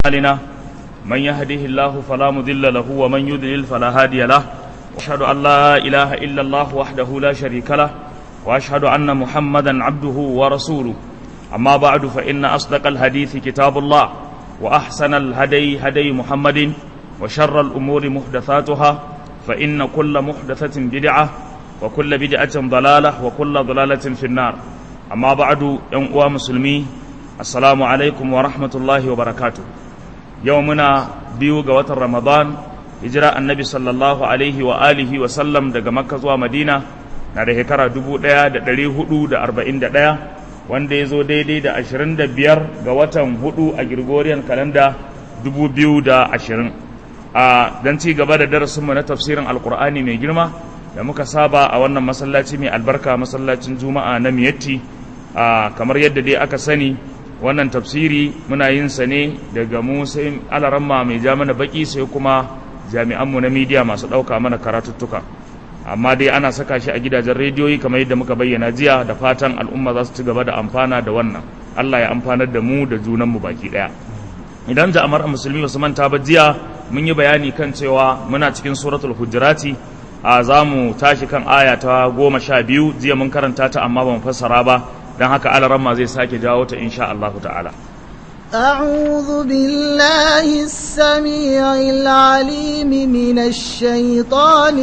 أعمالنا من يهده الله فلا مضل له ومن يضلل فلا هادي له وأشهد أن لا إله إلا الله وحده لا شريك له وأشهد أن محمدا عبده ورسوله أما بعد فإن أصدق الحديث كتاب الله وأحسن الهدي هدي محمد وشر الأمور محدثاتها فإن كل محدثة بدعة وكل بدعة ضلالة وكل ضلالة في النار أما بعد يوم مسلمي السلام عليكم ورحمة الله وبركاته يومنا بيو قوة رمضان هجرة النبي صلى الله عليه وآله وسلم دقى مكة زوا مدينة na da shekara dubu ɗaya da ɗari hudu da arba'in da ɗaya wanda ya zo daidai da ashirin da biyar ga watan hudu a Gregorian kalanda dubu biyu da ashirin a don ci gaba da darasinmu na tafsirin alkur'ani mai girma da muka saba a wannan masallaci mai albarka masallacin juma'a na miyatti a kamar yadda dai aka sani wannan tafsiri muna yin sa ne daga mu sai alaramma mai ja mana baki sai kuma jami'anmu na midiya masu ɗauka mana karatuttuka amma dai ana saka shi a gidajen rediyoyi kamar yadda muka bayyana jiya da fatan al'umma za su ci gaba da amfana da wannan Allah ya amfanar da mu da junanmu baki ɗaya idan ja'amar musulmi ba su manta ba jiya mun yi bayani kan cewa muna cikin suratul hujurati a za mu tashi kan aya ta goma sha biyu jiya mun karanta ta amma ba mu fassara ba don haka alaramma zai sake jawo ta insha Allah ta'ala أعوذ بالله السميع العليم من الشيطان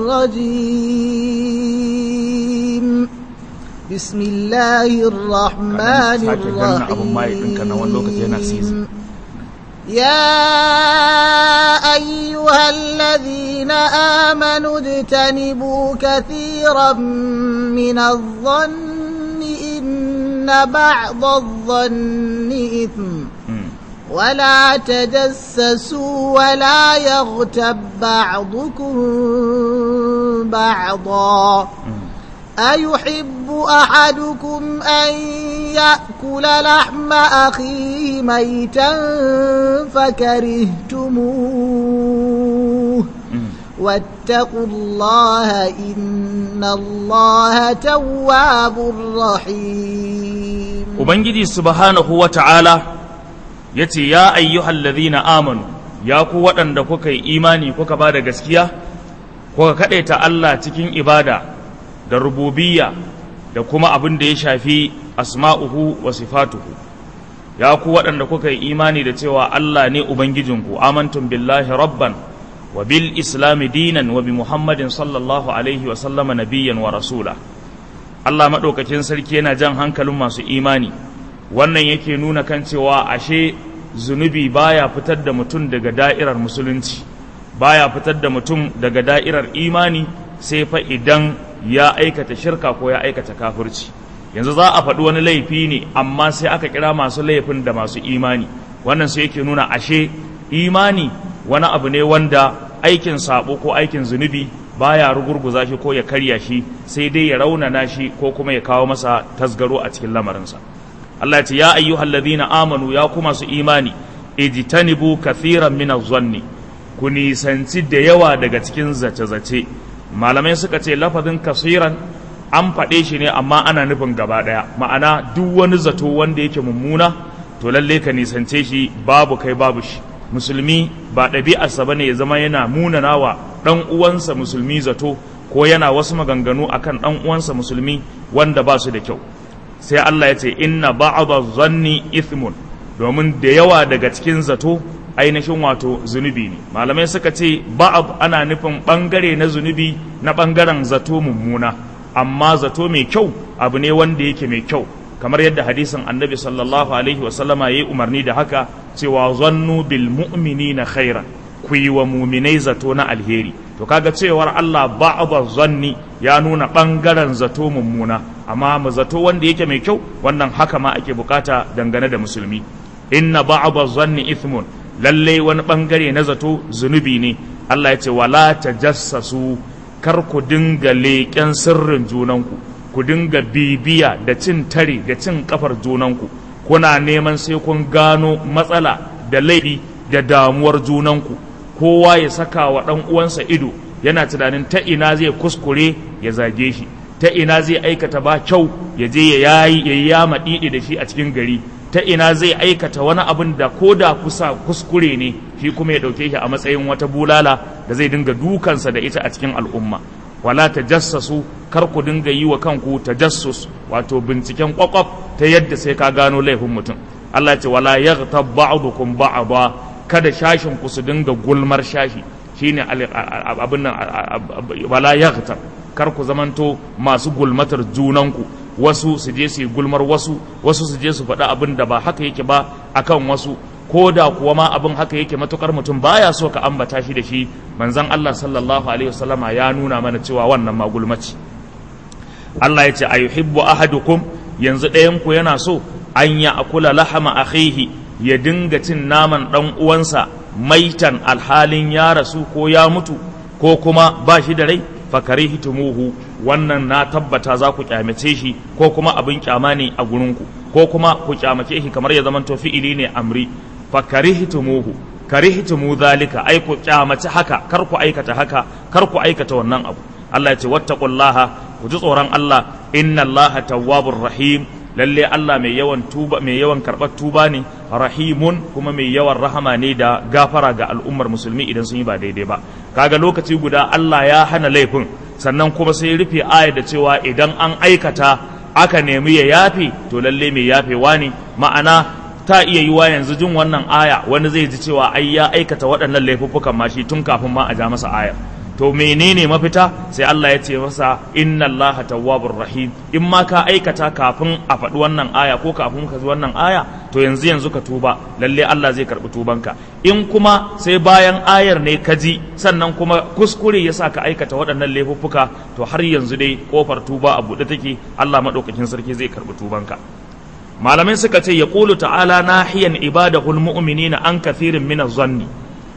الرجيم بسم الله الرحمن الرحيم يا أيها الذين آمنوا اجتنبوا كثيرا من الظن إن بعض الظن إثم ولا تجسسوا ولا يغتب بعضكم بعضا أيحب أحدكم أن يأكل لحم أخيه ميتا فكرهتموه واتقوا الله إن الله تواب رحيم Ubangiji subhanahu wa ta'ala ya ce, Ya ayyuhal ladhina amanu, ya ku waɗanda kuka yi imani kuka ba da gaskiya, kuka kaɗaita Allah cikin ibada da rububiyya da kuma abin da ya shafi asma'uhu wa sifatuhu. Ya ku waɗanda kuka yi imani da cewa Allah ne Ubangijinku, amantum billahi rabban wa bil islami dinan wa bi Muhammadin sallallahu alaihi wa sallama nabiyyan wa rasula. Allah maɗaukakin sarki yana jan hankalin masu imani wannan yake nuna kan cewa ashe zunubi baya fitar da mutum daga da'irar musulunci baya fitar da mutum daga da'irar imani sai fa idan ya aikata shirka ko ya aikata kafirci yanzu za a faɗi wani laifi ne amma sai aka kira masu laifin da masu imani wannan sai yake nuna ashe imani wani abu ne wanda aikin sabo ko aikin zunubi baya rugurguza shi ko ya karya shi sai dai ya raunana shi ko kuma ya kawo masa tasgaro a cikin lamarinsa Allah ya ce ya ayyuhal ladhina amanu ya kuma su imani ijtanibu kathiran min az-zanni ku nisanci da yawa daga cikin zace-zace malamai suka ce lafazin kasiran an faɗe shi ne amma ana nufin gaba ɗaya ma'ana duk wani zato wanda yake mummuna to lalle ka nisance shi babu kai babu shi musulmi ba ɗabi'arsa ba ne ya zama yana munana wa ɗan uwansa musulmi zato ko yana wasu maganganu akan ɗan uwansa musulmi wanda ba su da kyau sai Allah ya ce inna ba'dha zanni ithmun domin da yawa daga cikin zato ainihin wato zunubi ne malamai suka ce ba'd ana nufin bangare na zunubi na bangaren zato mummuna amma zato mai kyau abu ne wanda yake mai kyau kamar yadda hadisin annabi sallallahu alaihi wasallama ya yi umarni da haka cewa zannu bil mu'minina khairan ku yi wa muminai zato na alheri to kaga cewar Allah ba'dha zanni ya nuna bangaren zato mummuna amma mu zato wanda yake mai kyau wannan haka ma ake bukata dangane da musulmi inna ba'dha zanni ithmun lalle wani bangare na zato zunubi ne Allah ya ce wala tajassasu kar ku dinga leƙen sirrin junanku ku dinga bibiya da cin tare da cin kafar junanku kuna neman sai kun gano matsala da laifi da damuwar junanku kowa ya saka wa ɗan uwansa ido yana tunanin ta ina zai kuskure ya zage shi ta ina zai aikata ba kyau ya je ya yayi ya yama didi da shi a cikin gari ta ina zai aikata wani abin da ko da kusa kuskure ne shi kuma ya ɗauke shi a matsayin wata bulala da zai dinga dukansa da ita a cikin al'umma wala tajassasu kar ku dinga yi wa kanku tajassus wato binciken kwakwaf ta yadda sai ka gano laifin mutum Allah ce wala yaghtab ba'dukum ba'da kada shashin ku su dinga gulmar shashi shine abin nan wala yaghtab kar ku zamanto masu gulmatar junanku wasu su je su yi gulmar wasu wasu su je su faɗi abin da ba haka yake ba akan wasu ko da kuwa ma abin haka yake matukar mutum baya so ka ambata shi da shi manzon Allah sallallahu alaihi wasallama ya nuna mana cewa wannan ma gulmaci Allah ya ce ayuhibbu ahadukum yanzu ɗayan ku yana so an ya akula lahama akhihi ya dinga cin naman dan uwansa maitan alhalin ya rasu ko ya mutu ko kuma ba shi da rai fakarihitumuhu wannan na tabbata za ku kyamace shi ko kuma abin kyama ne a gurinku ko kuma ku kyamace shi kamar ya zama to fi'ili ne amri fakarihitumuhu karihitumu zalika ai ku kyamace haka kar ku aikata haka kar ku aikata wannan abu Allah ya ce wattaqullaha ku ji tsoron Allah inna Allaha tawwabur rahim lalle Allah mai yawan tuba mai yawan karɓar tuba ne rahimun kuma mai yawan rahama ne da gafara ga al'ummar musulmi idan sun yi ba daidai ba kaga lokaci guda Allah ya hana laifin sannan kuma sai rufe aya da cewa idan an aikata aka nemi ya yafe to lalle mai yafewa ne ma'ana ta iya yiwa yanzu jin wannan aya wani zai ji cewa ai ya aikata waɗannan laifuffukan ma shi tun kafin ma a ja masa aya to menene mafita sai Allah ya ce masa inna Allah tawwabur rahim in ma ka aikata kafin a faɗi wannan aya ko kafin ka ji wannan aya to yanzu yanzu ka tuba lalle Allah zai karɓi tubanka in kuma sai bayan ayar ne ka ji sannan kuma kuskure ya sa ka aikata waɗannan laifuffuka to har yanzu dai kofar tuba a buɗe take Allah maɗaukakin sarki zai karɓi tubanka malamai suka ce ya ƙulu ta'ala nahiyan ibadahul mu'minina an kathirin min zanni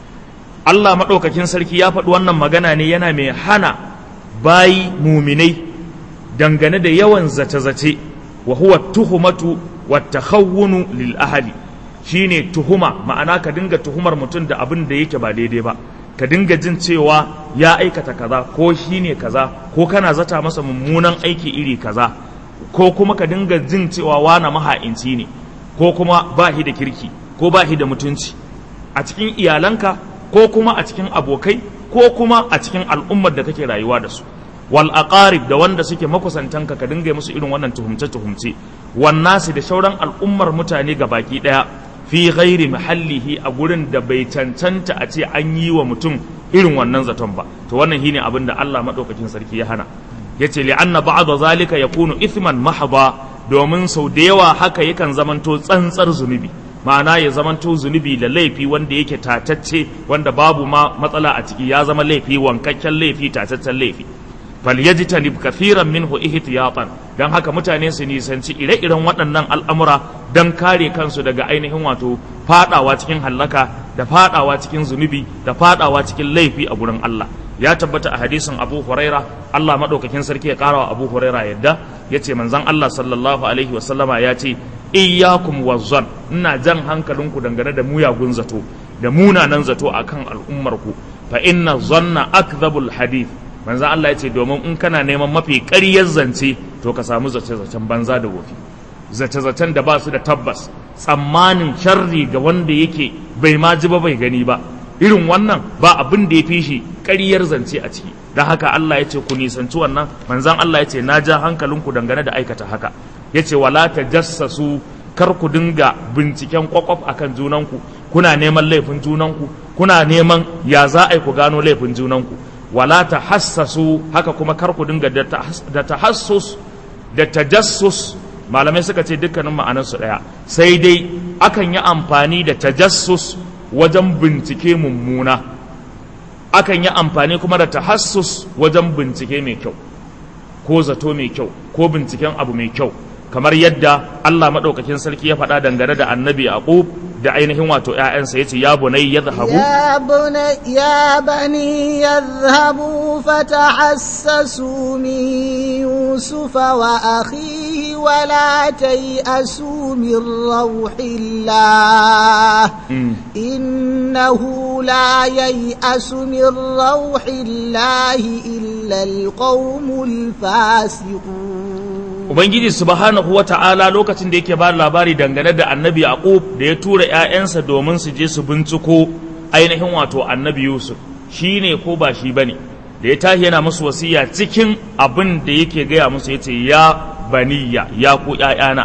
Allah maɗaukakin sarki ya faɗi wannan magana ne yana mai hana bayi muminai dangane da yawan zace-zace wa huwa tuhumatu wa takhawwunu lil ahli shine tuhuma ma'ana ka dinga tuhumar mutum da abin da yake ba daidai ba ka dinga jin cewa ya aikata kaza ko shine kaza ko kana zata masa mummunan aiki iri kaza ko kuma ka dinga jin cewa wana maha'inci ne ko kuma ba shi da kirki ko ba shi da mutunci a cikin iyalanka ko kuma a cikin abokai ko kuma a cikin al'ummar da kake rayuwa da su wal aqarib da wanda suke makusantanka ka dinga musu irin wannan tuhumce tuhumce wan nasi da shauran al'ummar mutane ga baki daya fi ghairi mahallihi a gurin da bai cancanta a ce an yi wa mutum irin wannan zaton ba to wannan shine abin da Allah madaukakin sarki ya hana yace li anna ba'd zalika yakunu ithman mahdha domin sau da yawa haka yakan zamanto tsantsar zunubi ma'ana ya zamanto zunubi da laifi wanda yake tatacce wanda babu ma matsala a ciki ya zama laifi wankakken laifi tataccen laifi falyajtanib kathiran minhu ihtiyatan dan haka mutane su nisanci ire-iren waɗannan al'amura dan kare kansu daga ainihin wato fadawa cikin hallaka da fadawa cikin zunubi da fadawa cikin laifi a gurin Allah ya tabbata a hadisin Abu Huraira Allah madaukakin sarki ya karawa Abu Huraira yadda yace manzon Allah sallallahu alaihi wasallama ya ce iyyakum wazzan ina jan hankalinku dangane da muyagun zato da munanan zato akan al'ummarku fa inna zanna akdhabul hadith manzo Allah ya ce domin in kana neman mafi ƙaryar zance to ka samu zace-zacen banza da wofi zace-zacen da ba su da tabbas tsammanin sharri ga wanda yake bai ma ji ba bai gani ba irin wannan ba abin da ya fi shi ƙaryar zance a ciki don haka Allah ya ce ku nisanci wannan manzan Allah ya ce na ja hankalinku dangane da aikata haka ya ce wala ta jassasu kar ku dinga binciken kwakwaf akan junanku kuna neman laifin junanku kuna neman ya za a yi ku gano laifin junanku wala ta hassasu haka kuma kar ku dinga da tahassus da tajassus malamai suka ce dukkanin ma'anarsu ɗaya sai dai akan yi amfani da tajassus wajen bincike mummuna akan yi amfani kuma da tahassus wajen bincike mai kyau ko zato mai kyau ko binciken abu mai kyau kamar yadda Allah maɗaukakin sarki ya faɗa dangane da annabi Yaqub da ainihin wato ‘ya'yansa ya ce, Ya bunai ya zahabu? Ya bani ya zahabu fata hassasu min Yusufa wa akhihi wa la asu min rauhillah innahu la asu min rauhillah illa alqawmul fasiqun ubangiji subhanahu wata'ala lokacin da yake ba labari dangane da annabi yaqub da ya tura ƴaƴansa domin su je su binciko ainihin wato annabi yusuf shine ko ba shi bane da ya tashi yana musu wasiya cikin abin da yake gaya musu yace ya baniya ya ku ƴaƴana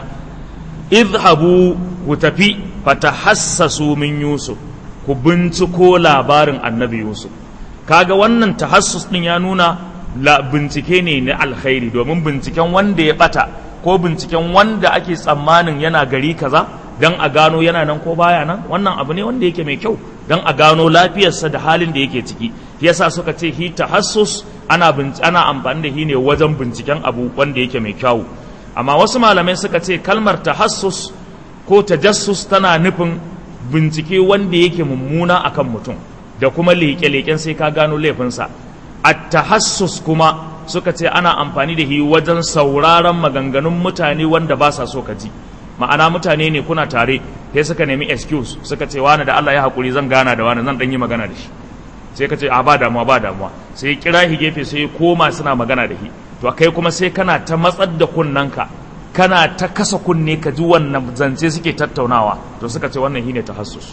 idhabu ku tafi fatahassasu min yusuf ku binciko labarin annabi yusuf kaga wannan tahassus din ya nuna la bincike ne na alkhairi domin binciken wanda ya bata ko binciken wanda ake tsammanin yana gari kaza dan a gano yana nan ko baya nan wannan abu ne wanda yake mai kyau dan a gano lafiyarsa da halin da yake ciki yasa suka ce hi tahassus ana ana amfani da shi ne wajen binciken abu wanda yake mai kyau amma wasu malamai suka ce kalmar tahassus ko tajassus tana nufin bincike wanda yake mummuna akan mutum da kuma leƙe-leƙen sai ka gano laifinsa at-tahassus kuma suka ce ana amfani da shi wajen sauraron maganganun mutane wanda ba sa so ka ji ma'ana mutane ne kuna tare sai suka nemi excuse suka ce wani da Allah ya haƙuri zan gana da wani zan ɗan yi magana da shi sai ka ce a ba damuwa ba damuwa sai ya kira shi gefe sai ya koma suna magana da shi to kai kuma sai kana ta matsar da kunnanka kana ta kasa kunne ka ji wannan zance suke tattaunawa to suka ce wannan shine tahassus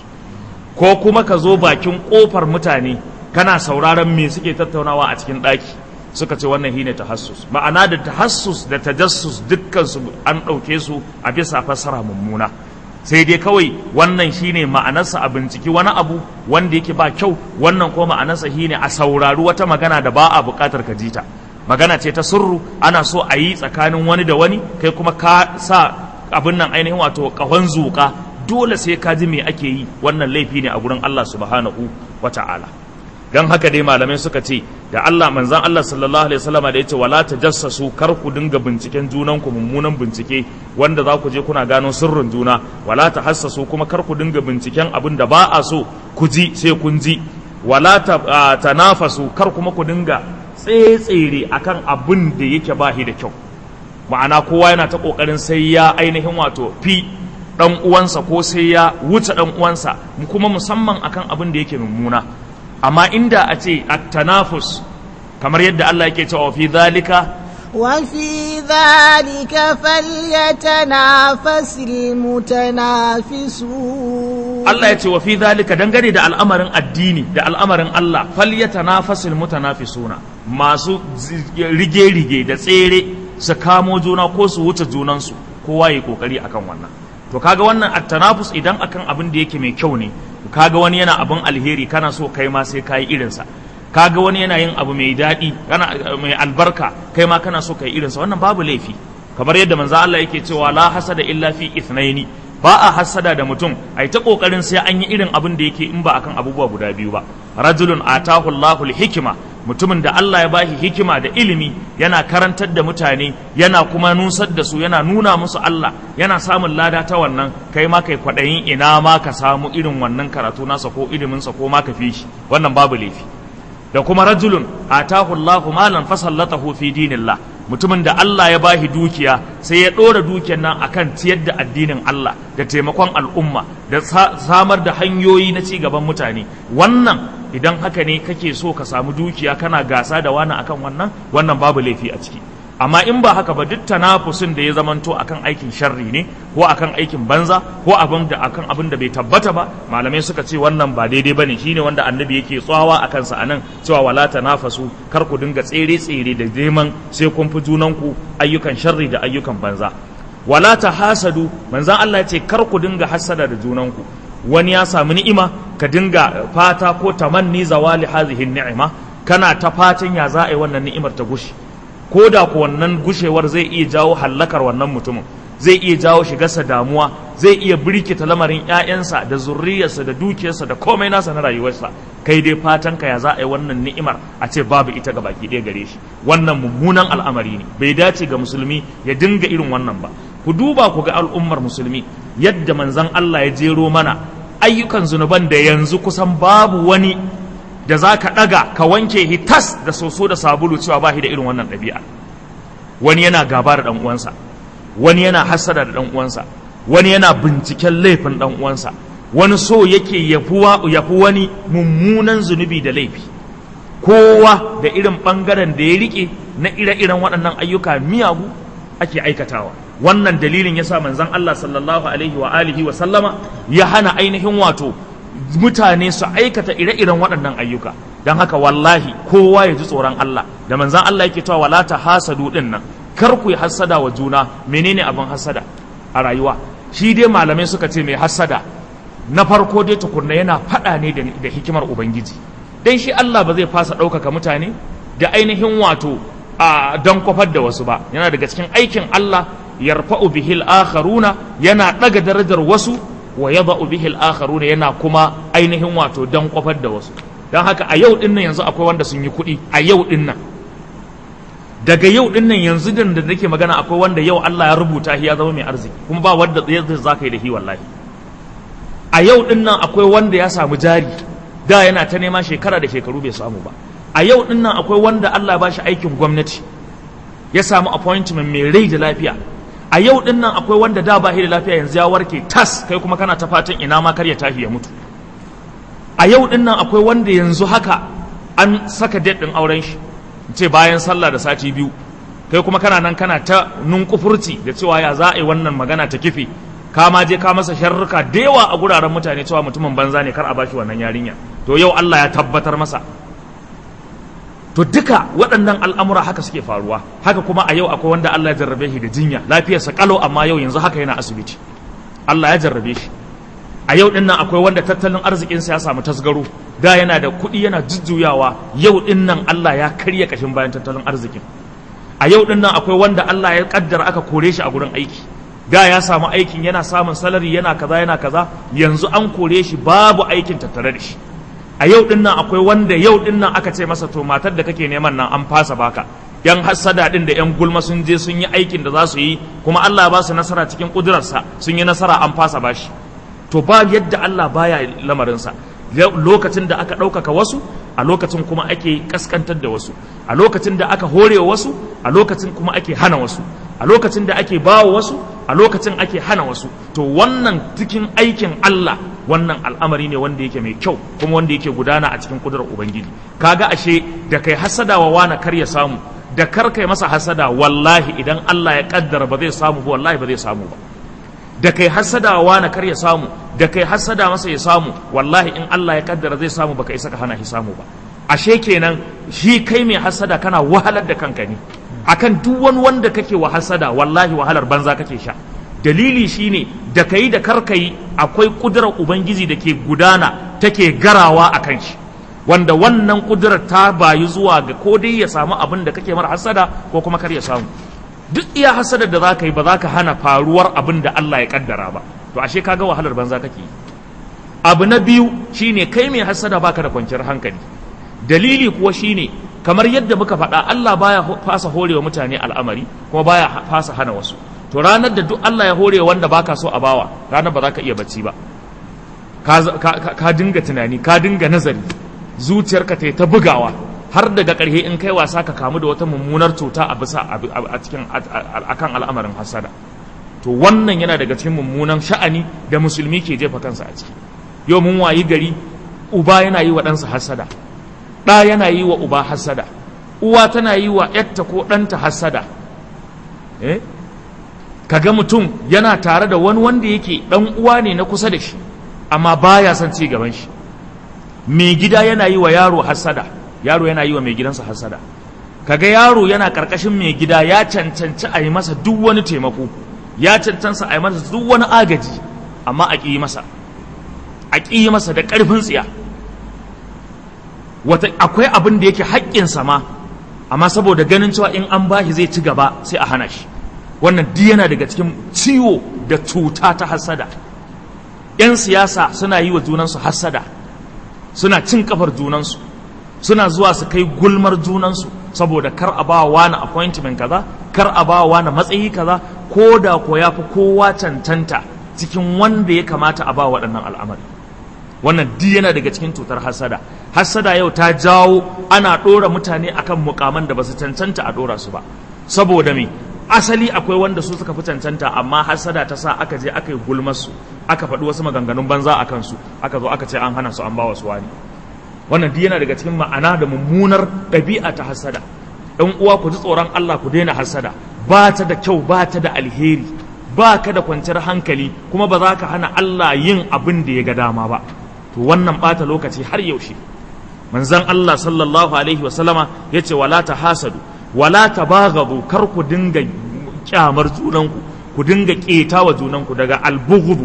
ko kuma ka zo bakin kofar mutane kana sauraron me suke tattaunawa a cikin ɗaki suka ce wannan shine tahassus ma'ana da tahassus da tajassus dukkan su an ɗauke su a bisa fassara mummuna sai dai kawai wannan shine ma'anarsa a binciki wani abu wanda yake ba kyau wannan ko ma'anarsa shine a saurari wata magana da ba a buƙatar ka jita magana ce ta sirru ana so a yi tsakanin wani da wani kai kuma ka sa abin nan ainihin wato ƙahon zuƙa dole sai ka ji me ake yi wannan laifi ne a gurin Allah subhanahu wa ta'ala don haka dai malamai suka ce da Allah manzan Allah sallallahu alaihi wasallama da yace wala tajassasu kar ku dinga binciken junan ku mummunan bincike wanda za ku je kuna gano sirrin juna wala tahassasu kuma kar ku dinga binciken abin da ba a so ku ji sai kun ji wala tanafasu kar kuma ku dinga tsetsere akan abin da yake ba da kyau ma'ana kowa yana ta kokarin sai ya ainihin wato fi dan uwansa ko sai ya wuce dan uwansa kuma musamman akan abin da yake mummuna amma inda a ce at-tanafus kamar yadda Allah yake cewa fi zalika وفي ذلك فليتنافس المتنافسون Allah ya ce wa fi zalika dangane da al'amarin addini da al'amarin Allah falyatanafasul mutanafisuna masu rige-rige da tsere su kamo juna ko su wuce junansu kowa ya kokari akan wannan to kaga wannan at-tanafus idan akan abin da yake mai kyau ne kaga wani yana abin alheri kana so kai ma sai kai irinsa kaga wani yana yin abu mai daɗi kana mai albarka kai ma kana so kai irinsa wannan babu laifi kamar yadda manzo Allah yake cewa la hasada illa fi ithnaini ba a hasada da mutum ai ta kokarin sai an yi irin abin da yake in ba akan abubuwa guda biyu ba rajulun atahu Allahu hikima mutumin da Allah ya bashi hikima da ilimi yana karantar da mutane yana kuma nusar da su yana nuna musu Allah yana samun lada ta wannan kai ma kai kwaɗayin ina ma ka samu irin wannan karatu nasa ko iliminsa ko ma ka fi shi wannan babu laifi da kuma rajulun atahu Allahu malan fasallatahu fi dinillah mutumin da Allah ya bashi dukiya sai ya ɗora dukiyar nan akan ciyar da addinin Allah da taimakon al'umma da samar da hanyoyi na ci gaban mutane wannan idan haka ne kake so ka samu dukiya kana gasa da wani akan wannan wannan babu laifi a ciki amma in ba haka ba duk tanafusin da ya zamanto akan aikin sharri ne ko akan aikin banza ko abin da akan abin da bai tabbata ba malamai suka ce wannan ba daidai bane shine wanda annabi yake tsawa akan sa anan cewa wala tanafasu kar ku dinga tsere tsere da neman sai kun fi junan ku ayyukan sharri da ayyukan banza wala tahasadu manzon Allah ya ce kar ku dinga hasada da junan ku wani ya samu ni'ima ka dinga fata ko tamanni zawali hadhihi ni'ima kana ta fatan ya za a yi wannan ni'imar ta gushi ko da ku wannan gushewar zai iya jawo hallakar wannan mutumin zai iya jawo shigarsa damuwa zai iya birkita lamarin 'ya'yansa da zurriyarsa da dukiyarsa da komai nasa na rayuwarsa kai dai fatan ka ya za a yi wannan ni'imar a ce babu ita ga baki ɗaya gare shi wannan mummunan al'amari ne bai dace ga musulmi ya dinga irin wannan ba ku duba ku ga al'ummar musulmi yadda manzon Allah ya jero mana ayyukan zunuban da yanzu kusan babu wani da za ka ɗaga ka wanke hitas da soso da sabulu cewa ba shi da irin wannan ɗabi'a wani yana gaba da uwansa wani yana hasada da uwansa wani yana binciken laifin uwansa wani so yake yafi wani mummunan zunubi da laifi kowa da irin ɓangaren da ya riƙe na ire-iren waɗannan ayyuka miyagu ake aikatawa wannan dalilin yasa manzon Allah sallallahu alaihi wa alihi wa sallama ya hana ainihin wato mutane su aikata ire-iren waɗannan ayyuka don haka wallahi kowa ya ji tsoron Allah da manzan Allah yake cewa wala ta hasadu din nan kar ku yi hasada wa juna menene abin hasada a rayuwa shi dai malamai suka ce mai hasada na farko dai tukunna yana faɗa ne da hikimar ubangiji dan shi Allah ba zai fasa ɗaukaka mutane da ainihin wato a don kwafar da wasu ba yana daga cikin aikin Allah yarfa'u bihil akharuna yana ɗaga darajar wasu wa yada'u bihi al-akharuna yana kuma ainihin wato dan kwafar da wasu dan haka a yau din nan yanzu akwai wanda sun yi kuɗi a yau din nan daga yau din nan yanzu din da nake magana akwai wanda yau Allah ya rubuta shi ya zama mai arziki kuma ba wanda zai zaka yi da shi wallahi a yau din nan akwai wanda ya samu jari da yana ta nema shekara da shekaru bai samu ba a yau din nan akwai wanda Allah ba shi aikin gwamnati ya samu appointment mai rai da lafiya a yau din nan akwai wanda da ba shi da lafiya yanzu ya warke tas kai kuma kana ta fatan ina ma kar ya tashi ya mutu a yau din nan akwai wanda yanzu haka an saka date din auren shi ce bayan sallah da sati biyu kai kuma kana nan kana ta nunkufurci da cewa ya za a yi wannan magana ta kife ka ma je ka masa sharruka da yawa a guraren mutane cewa mutumin banza ne kar a bashi wannan yarinya to yau Allah ya tabbatar masa to duka waɗannan al'amura haka suke faruwa haka kuma a yau akwai wanda Allah ya jarrabe shi da jinya lafiyarsa kalau amma yau yanzu haka yana asibiti Allah ya jarrabe shi a yau ɗin nan akwai wanda tattalin arzikinsa ya samu tasgaro da yana da kuɗi yana jujjuyawa yau ɗin nan Allah ya karya ƙashin bayan tattalin arzikin a yau ɗin nan akwai wanda Allah ya kaddara aka kore shi a gurin aiki da ya samu aikin yana samun salari yana kaza yana kaza yanzu an kore shi babu aikin tattare da shi a yau din nan akwai wanda yau din nan aka ce masa to matar da kake neman nan an fasa baka yan hassada din da yan gulma sun je sun yi aikin da za su yi kuma Allah ba su nasara cikin kudurarsa sun yi nasara an fasa bashi to ba yadda Allah baya lamarinsa lokacin da aka ɗaukaka wasu a lokacin kuma ake kaskantar da wasu a lokacin da aka hore wasu a lokacin kuma ake hana wasu a lokacin da ake bawa wasu a lokacin ake hana wasu to wannan cikin aikin Allah wannan al'amari ne wanda yake mai kyau kuma wanda yake gudana a cikin kudurar ubangiji kaga ashe da kai hasada wa wani kar ya samu da kar kai masa hasada wallahi idan Allah ya kaddara ba zai samu ba wallahi ba zai samu ba da kai hasada wa wani kar ya samu da kai hasada masa ya samu wallahi in Allah ya kaddara zai samu baka isa ka hana shi samu ba ashe kenan shi kai mai hasada kana wahalar da kanka ne akan duk wani wanda kake wa hasada wallahi wahalar banza kake sha dalili shine da kai da karkai akwai kudurar ubangiji da ke gudana take garawa a kan shi wanda wannan kudurar ta bayu zuwa ga ko dai ya samu abin da kake mara hasada ko kuma kar ya samu duk iya hasadar da za ka yi ba za ka hana faruwar abin da Allah ya kaddara ba to ashe kaga wahalar banza kake yi abu na biyu shine kai mai hasada baka da kwanciyar hankali dalili kuwa shine kamar yadda muka faɗa Allah baya fasa horewa mutane al'amari kuma baya fasa hana wasu to ranar da duk Allah ya hore wanda baka so a bawa ranar ba za ka iya bacci ba ka dinga tunani ka dinga nazari zuciyarka ta ta bugawa har daga ƙarshe in kai wasa ka kamu da wata mummunar cuta a bisa a cikin akan al'amarin hasada to wannan yana daga cikin mummunan sha'ani da musulmi ke jefa kansa a ciki yau mun wayi gari uba yana yi wa ɗansa hasada ɗa yana yi wa uba hasada uwa tana yi wa ‘yatta ko ɗanta hasada eh? kaga mutum yana tare da wani wanda yake ɗan uwa ne na kusa da shi amma baya son ci gaban shi mai gida yana yi wa yaro hasada yaro yana yi wa mai gidansa hasada kaga yaro yana karkashin mai gida ya cancanci a yi masa duk wani taimako ya cancansa a yi masa duk wani agaji amma a ƙi masa a ƙi masa da ƙarfin tsiya wata akwai abin da yake haƙƙinsa ma amma saboda ganin cewa in an bashi zai ci gaba sai a hana shi wannan duk yana daga cikin ciwo da cuta ta hasada 'yan siyasa suna yi wa junansu hasada suna cin kafar junansu suna zuwa su kai gulmar junansu saboda kar a ba wani appointment kaza kar a ba wani matsayi kaza ko da ko ya fi kowa cancanta cikin wanda ya kamata a ba waɗannan al'amari wannan duk yana daga cikin cutar hasada hasada yau ta jawo ana ɗora mutane akan mukaman da ba su cancanta a ɗora su ba saboda me asali akwai wanda su suka fi cancanta amma hasada ta sa aka je aka yi gulmar su aka faɗi wasu maganganun banza a kansu aka zo aka ce an hana su an ba wasu wani wannan duk yana daga cikin ma'ana da mummunar ɗabi'a ta hasada ɗan uwa ku ji tsoron Allah ku daina hasada ba ta da kyau ba ta da alheri ba ka da kwanciyar hankali kuma ba za ka hana Allah yin abin da ya ga dama ba to wannan ɓata lokaci har yaushe manzon Allah sallallahu alaihi wasallama ya ce wala ta hasadu wala ta bagadu kar ku dinga kyamar junanku ku dinga keta wa junanku daga albughdu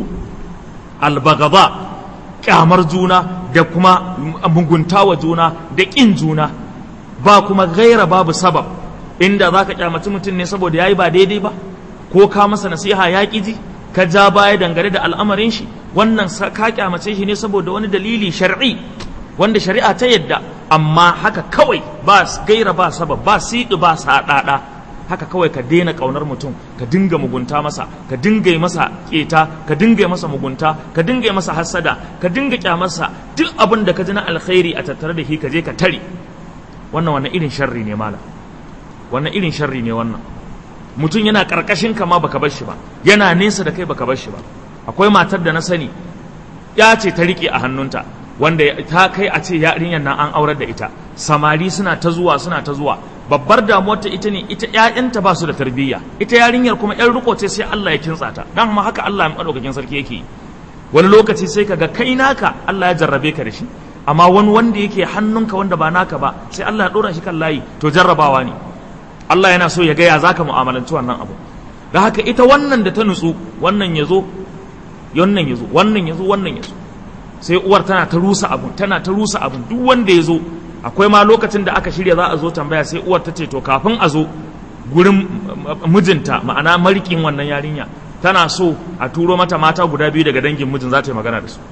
albagaba kyamar juna da kuma mugunta wa juna da ƙin juna ba kuma gaira babu sabab inda za ka kyamaci mutum ne saboda ya yi ba daidai ba ko ka masa nasiha ya ƙi ji ka ja baya dangane da al'amarin shi wannan ka kyamace shi ne saboda wani dalili shar'i wanda shari'a ta yadda amma haka kawai ba gaira ba sabab ba siɗi ba saɗaɗa haka kawai ka daina ƙaunar mutum ka dinga mugunta masa ka dinga yi masa keta ka dinga yi masa mugunta ka dinga yi masa hassada ka dinga kyamarsa duk abin da ka ji na alkhairi a tattare da shi ka je ka tare wannan wannan irin sharri ne mala wannan irin sharri ne wannan mutum yana karkashin ka ma baka bar shi ba yana nesa da kai baka bar shi ba akwai matar da na sani ya ce ta rike a hannunta wanda ta kai a ce yarinyar nan an aurar da ita samari suna ta zuwa suna ta zuwa babbar damuwar ta ita ne ita ƴaƴanta ba su da tarbiyya ita yarinyar kuma ƴan riko ce sai Allah ya kintsa ta dan ma haka Allah ya madaukakin sarki yake wani lokaci sai kaga kai naka Allah ya jarrabe ka da shi amma wani wanda yake hannunka wanda ba naka ba sai Allah ya dora shi kan layi to jarrabawa ne Allah yana so ya ga ya zaka mu'amalanci wannan abu da haka ita wannan da ta nutsu wannan ya zo wannan ya zo wannan ya zo wannan ya zo sai uwar tana ta rusa abun tana ta rusa abun duk wanda ya zo akwai ma lokacin da aka shirya za a zo tambaya sai uwar ta ce to kafin a zo gurin mijinta ma'ana marikin wannan yarinya tana so a turo mata mata guda biyu daga dangin mijin za ta yi magana da su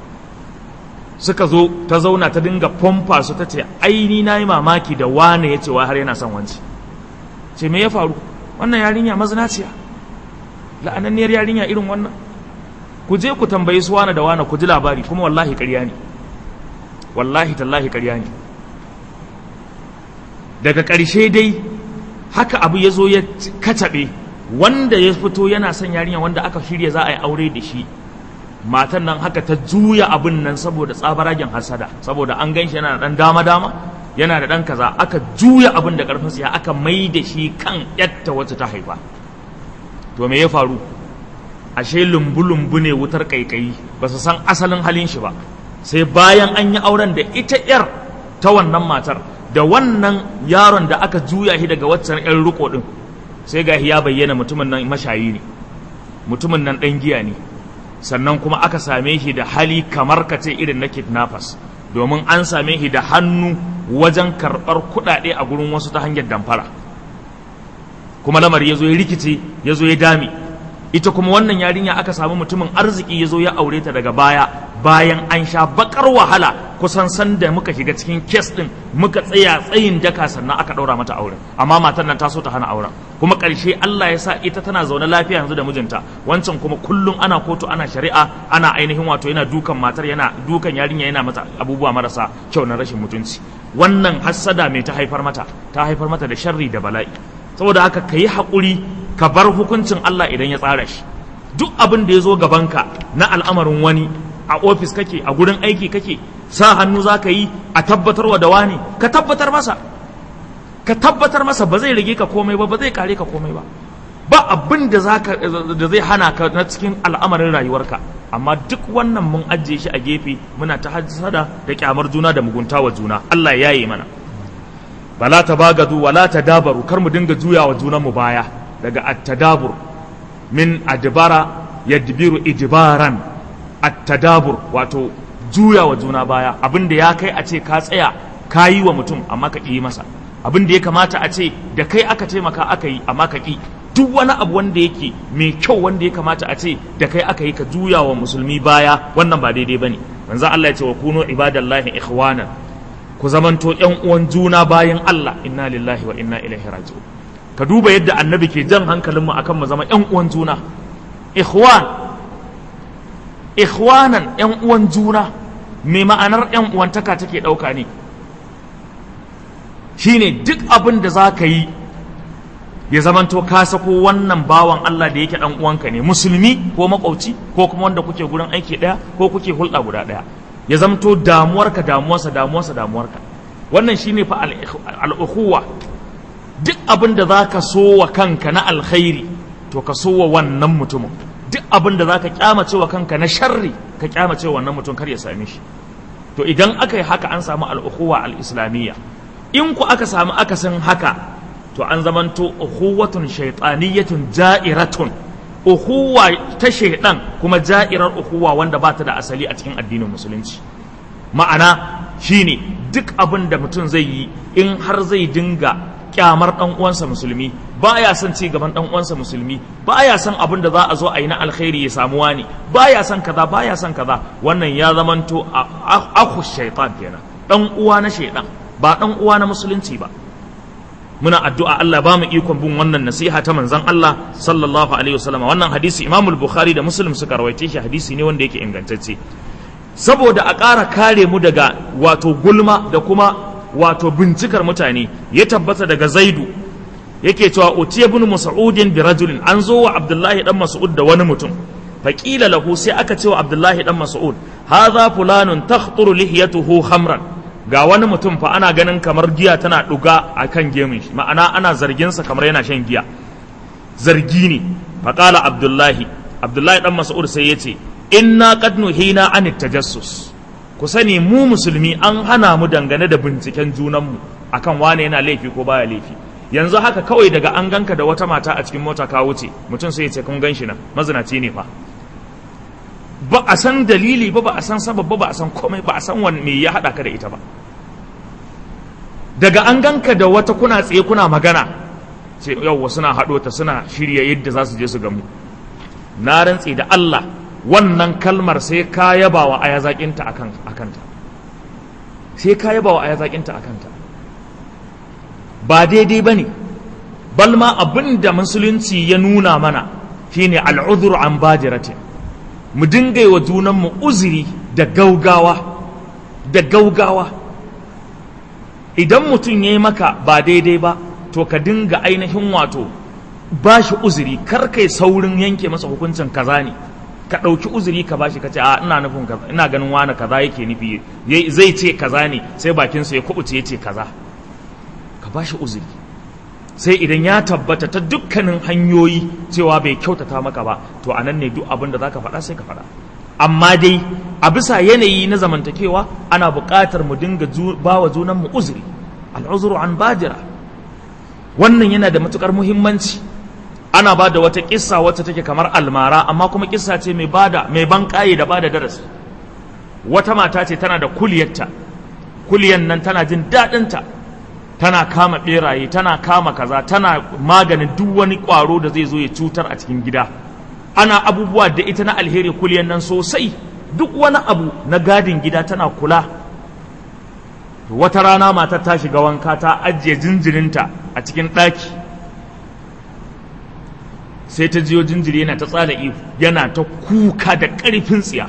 suka zo ta zauna ta dinga pompa su ta ce aini na yi mamaki da wane ya ce wa har yana son wanci ce me ya faru wannan yarinya mazinaciya la'ananniyar yarinya irin wannan ku je ku tambayi su wane da wane ku ji labari kuma wallahi ƙarya ne wallahi tallahi ƙarya ne daga ƙarshe dai haka abu ya zo ya kacaɓe wanda ya fito yana son yarinya wanda aka shirya za a yi aure da shi matan nan haka ta juya abin nan saboda tsabaragen hasada saboda an gan shi yana da ɗan dama-dama yana da ɗan kaza aka juya abin da ƙarfin siya aka mai da shi kan yatta wacce ta haifa to me ya faru ashe lumbu-lumbu ne wutar ƙaiƙayi ba su san asalin halin shi ba sai bayan an yi auren da ita 'yar ta wannan matar da wannan yaron da aka juya shi daga waccan 'yan riko ɗin sai ga ya bayyana mutumin nan mashayi ne mutumin nan ɗan giya ne sannan kuma aka same shi da hali kamar ka ce irin na kidnappers domin an same shi da hannu wajen karɓar kuɗaɗe a gurin wasu ta hanyar damfara kuma lamari ya zo ya rikice ya zo ya dame ita kuma wannan yarinya aka samu mutumin arziki ya zo ya aure ta daga baya bayan an sha bakar wahala kusan sanda muka shiga cikin kes din muka tsaya tsayin daka sannan aka ɗaura mata auren amma matan nan ta so ta hana auren kuma ƙarshe Allah ya sa ita tana zaune lafiya yanzu da mijinta wancan kuma kullum ana kotu ana shari'a ana ainihin wato yana dukan matar yana dukan yarinya yana mata abubuwa marasa kyau na rashin mutunci wannan hassada mai ta haifar mata ta haifar mata da sharri da bala'i saboda haka ka yi haƙuri ka bar hukuncin Allah idan ya tsara shi duk abin da ya zo gabanka na al'amarin wani a ofis kake a gurin aiki kake sa hannu za ka yi a tabbatarwa da wani ka tabbatar masa ka tabbatar masa ba zai rage ka komai ba ba zai kare ka komai ba ba abin da da zai hana ka na cikin al'amarin rayuwarka amma duk wannan mun ajiye shi a gefe muna ta hajjada da kyamar juna da mugunta wa juna Allah ya yi mana bala ta bagadu wala ta dabaru kar mu dinga juya wa junanmu baya daga at-tadabur min adbara yadbiru idbaran at-tadabur wato juya wa juna baya abinda ya kai a ce ka tsaya ka yi wa mutum amma ka ƙi masa abinda ya kamata a ce da kai aka taimaka aka yi amma ka ƙi duk wani abu wanda yake mai kyau wanda ya kamata a ce da kai aka yi ka juya wa musulmi baya wannan ba daidai bane manzo Allah ya ce wa kunu ibadallahi ikhwanan ku zamanto ƴan uwan juna bayan Allah inna lillahi wa inna ilaihi raji'un ka duba yadda annabi ke jan hankalinmu akan mu zama ƴan uwan juna ikhwan ikhwanan ƴan uwan juna me ma'anar ƴan uwantaka take ɗauka ne shine duk abin da za ka yi ya zamanto ka sako wannan bawan Allah da yake dan uwanka ne musulmi ko makwauci ko kuma wanda kuke gurin aiki daya ko kuke hulɗa guda daya ya zamanto damuwarka damuwarsa damuwarsa damuwarka wannan shine fa al-ukhuwa duk abin da za ka so wa kanka na alkhairi to ka so wa wannan mutumin duk abin da za ka kyamace wa kanka na sharri ka kyamace wa wannan mutum kar ya same shi to idan aka yi haka an samu al'ukuwa al'islamiyya in ku aka samu akasin haka to an zamanto uhuwatun shaitaniyatun ja'iratun uhuwa ta shaidan kuma ja'irar uhuwa wanda ba ta da asali a cikin addinin musulunci ma'ana shine duk abin da mutum zai yi in har zai dinga kyamar dan uwansa musulmi baya son ci gaban dan uwansa musulmi baya son abin da za a zo a yi na alkhairi ya samu wani baya son kaza baya son kaza wannan ya zamanto akhu shaitan kenan dan uwa na shaitan ba dan uwa na musulunci ba muna addu'a Allah ba mu ikon bin wannan nasiha ta manzon Allah sallallahu alaihi wasallam wannan hadisi Imam al-Bukhari da Muslim suka rawaice shi hadisi ne wanda yake ingantacce saboda a ƙara kare mu daga wato gulma da kuma wato bincikar mutane ya tabbata daga Zaidu yake cewa utiya ibn Mas'udin bi rajulin an zo wa Abdullahi dan Mas'ud da wani mutum faqila lahu sai aka ce wa Abdullahi dan Mas'ud hadha fulanun takhturu lihiyatuhu khamran ga wani mutum fa ana ganin kamar giya tana ɗuga a kan gemun shi ma'ana ana zarginsa kamar yana shan giya zargi ne faƙala abdullahi abdullahi ɗan mas'ud sai ya ce inna qad nuhina an tajassus ku sani mu musulmi an hana mu dangane da binciken junanmu akan wane yana laifi ko baya laifi yanzu haka kawai daga an ganka da wata mata a cikin mota ka wuce mutum sai ya ce kun gan shi nan mazinaci ne fa ba a san dalili ba ba a san sabab ba ba a san komai ba a san wani me ya haɗa ka da ita ba daga an ganka da wata kuna tsaye kuna magana sai yawwa suna haɗo ta suna shirya yadda za su je su gamu na rantse da Allah wannan kalmar sai ka yaba wa aya zaƙinta a kanta sai ka yaba wa aya zaƙinta a kanta ba daidai ba ne balma abin da musulunci ya nuna mana shine al'udhur an badiratin mu dinga yi wa junanmu uzuri da gaugawa da gaugawa idan mutum ya yi maka ba daidai ba to ka dinga ainihin wato ba shi uzuri kar kai saurin yanke masa hukuncin kaza ne ka ɗauki uzuri ka bashi ka ce a ina nufin kaza ina ganin wani kaza yake nufi zai ce kaza ne sai bakinsa ya kubuce ya ce kaza ka bashi uzuri sai idan ya tabbata ta dukkanin hanyoyi cewa bai kyautata maka ba to a nan ne duk abin da za ka faɗa sai ka faɗa amma dai a bisa yanayi na zamantakewa ana buƙatar mu dinga ba wa junanmu uzuri al'uzuru an bajira wannan yana da matuƙar muhimmanci ana ba da wata kissa wacce take kamar almara amma kuma kissa ce mai bada mai ban ƙaye da bada darasi wata mata ce tana da kuliyarta kuliyan nan tana jin daɗinta tana kama beraye tana kama kaza tana maganin duk wani ƙwaro da zai zo ya cutar a cikin gida ana abubuwa da ita na alheri kuliyan nan sosai duk wani abu na gadin gida tana kula wata rana matar ta shiga wanka ta ajiye jinjirinta a cikin ɗaki sai ta jiyo jinjiri yana ta tsala ihu yana ta kuka da ƙarfin tsiya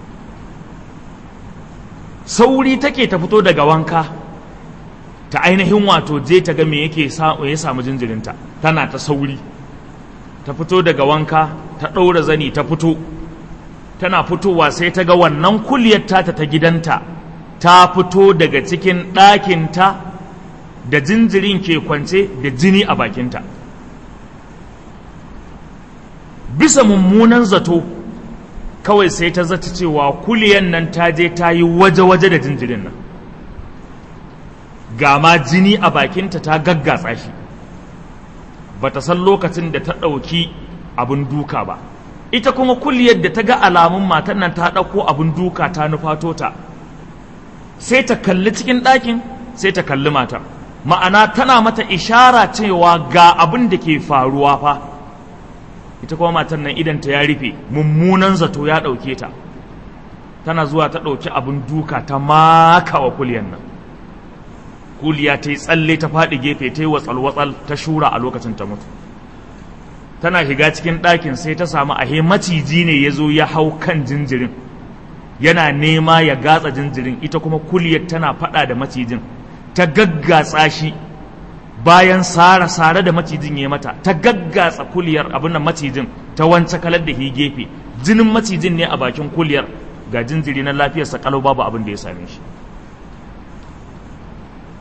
sauri take ta fito daga wanka ta ainihin wato je ta ga me yake ya samu jinjirinta tana ta sauri ta fito daga wanka ta ɗaura zani ta fito tana fitowa sai ta ga wannan kuliyar tata ta gidanta ta fito daga cikin ɗakinta da jinjirin ke kwance da jini a bakinta bisa mummunan zato kawai sai ta zata cewa kuliyan nan ta je ta yi waje-waje da jinjirin nan ga ma jini a bakinta ta gaggatsa shi ba ta san lokacin da ta ɗauki abin duka ba ita kuma kuliyar da ta ga alamun matan nan ta ɗauko abin duka ta nufato ta sai ta kalli cikin ɗakin sai ta kalli mata ma'ana tana mata ishara cewa ga abin da ke faruwa fa ita kuma matan nan idanta ya rufe mummunan zato ya ɗauke ta tana zuwa ta ɗauki abin duka ta maka wa kuliyar nan kuliya ta yi tsalle ta faɗi gefe ta yi watsal-watsal ta shura a lokacin ta mutu tana shiga cikin ɗakin sai ta samu ahe maciji ne ya zo ya hau kan jinjirin yana nema ya gatsa jinjirin ita kuma kuliyar tana faɗa da macijin ta gaggatsa shi bayan sare-sare da macijin ya mata ta gaggatsa kuliyar abin da macijin ta wance kalar da hi gefe jinin macijin ne a bakin kuliyar ga jinjiri na lafiyarsa kalau babu abin da ya same shi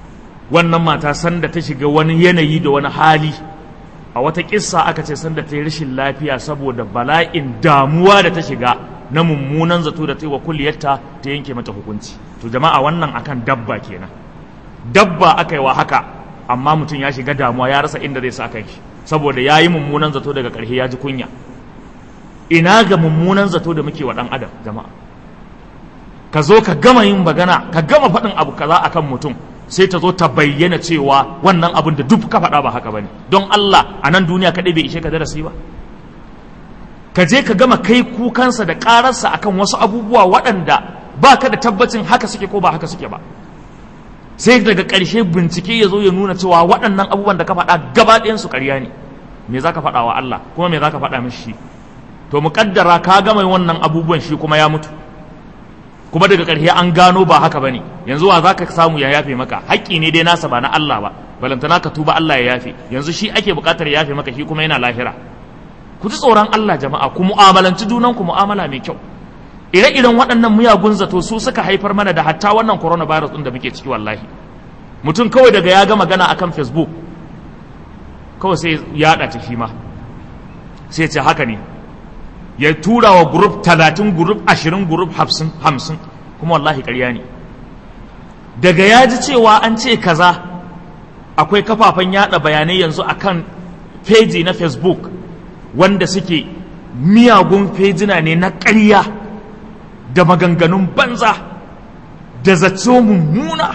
wannan mata sanda ta shiga wani yanayi da wani hali a wata kissa aka ce sanda ta yi rashin lafiya saboda bala'in damuwa da ta shiga na mummunan zato da ta yi wa kulliyarta ta yanke mata hukunci to jama'a wannan akan dabba kenan dabba aka yi wa haka amma mutum ya shiga damuwa ya rasa inda zai sa kan shi saboda ya yi mummunan zato daga ƙarshe ya ji kunya ina ga mummunan zato da muke wa ɗan adam jama'a ka zo ka gama yin magana ka gama faɗin abu kaza akan mutum sai ta zo ta bayyana cewa wannan abin da duk ka faɗa ba haka bane don Allah a nan duniya kaɗai bai ishe ka darasi ba ka je ka gama kai kukansa da ƙararsa akan wasu abubuwa waɗanda ba ka da tabbacin haka suke ko ba haka suke ba sai daga ƙarshe bincike ya zo ya nuna cewa waɗannan abubuwan da ka faɗa gaba ɗayansu ƙarya ne me za ka faɗa wa Allah kuma me za ka faɗa mishi to muƙaddara ka gama wannan abubuwan shi kuma ya mutu kuma daga ƙarshe an gano ba haka bane yanzu wa za ka samu ya yafe maka haƙƙi ne dai nasa ba na Allah ba balantana ka tuba Allah ya yafe yanzu shi ake buƙatar ya yafe maka shi kuma yana lahira ku ji tsoron Allah jama'a ku mu'amalanci junan ku mu'amala mai kyau ire-iren waɗannan miyagun zato su suka haifar mana da hatta wannan coronavirus ɗin da muke ciki wallahi mutum kawai daga ya ga magana akan facebook kawai sai ya yaɗa ta shi ma sai ce haka ne ya tura wa grup talatin grup ashirin grup hamsin kuma wallahi ƙarya ne daga ya ji cewa an ce kaza akwai kafafen yada bayanai yanzu akan feji na facebook wanda suke miyagun fejina ne na ƙarya da maganganun banza da zato mummuna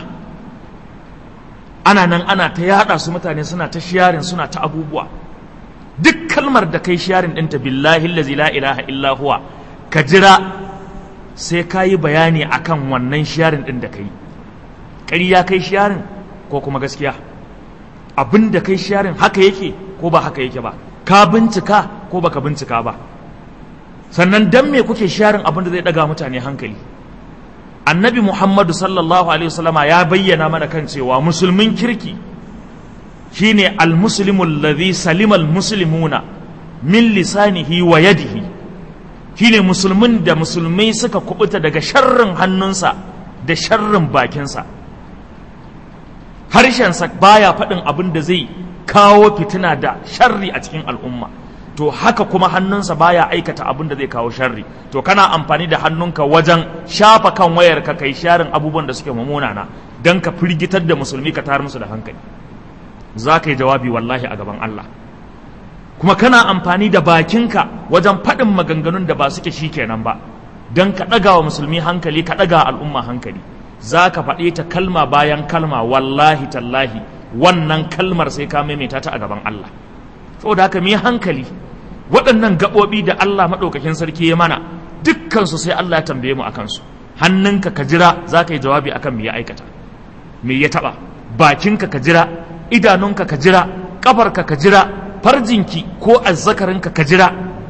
ana nan ana ta yada su mutane suna ta shiyarin suna ta abubuwa duk kalmar da kai sharin ɗinta billahi lazi la ilaha illa huwa ka jira sai ka yi bayani akan wannan sharin ɗin da kai ƙarya kai sharin ko kuma gaskiya abin da kai sharin haka yake ko ba haka yake ba ka bincika ko baka bincika ba sannan dan me kuke sharin abin da zai ɗaga mutane hankali annabi muhammadu sallallahu alaihi wasallama ya bayyana mana kan cewa musulmin kirki shine almuslimu alladhi salima almuslimuna min lisanihi wa yadihi shine musulmin da musulmai suka kubuta daga sharrin hannunsa da sharrin bakinsa harshensa baya faɗin abin da zai kawo fitina da sharri a cikin al'umma to haka kuma hannunsa baya aikata abin da zai kawo sharri to kana amfani da hannunka wajen shafa kan wayarka kai sharin abubuwan da suke mumunana don ka firgitar da musulmi ka tar musu da hankali za ka yi jawabi wallahi a gaban Allah kuma kana amfani da bakinka wajen faɗin maganganun da ba suke shi kenan ba don ka ɗaga wa musulmi hankali ka ɗaga al'umma hankali za ka faɗe ta kalma bayan kalma wallahi tallahi wannan kalmar sai ka maimaita ta a gaban Allah saboda haka mu hankali waɗannan gaɓoɓi da Allah maɗaukakin sarki ya mana dukkansu sai Allah ya tambaye mu akan su hannunka ka jira za ka yi jawabi akan me ya aikata me ya taɓa bakinka ka jira idanunka ka jira ƙafarka ka jira farjinki ko azzakarinka ka jira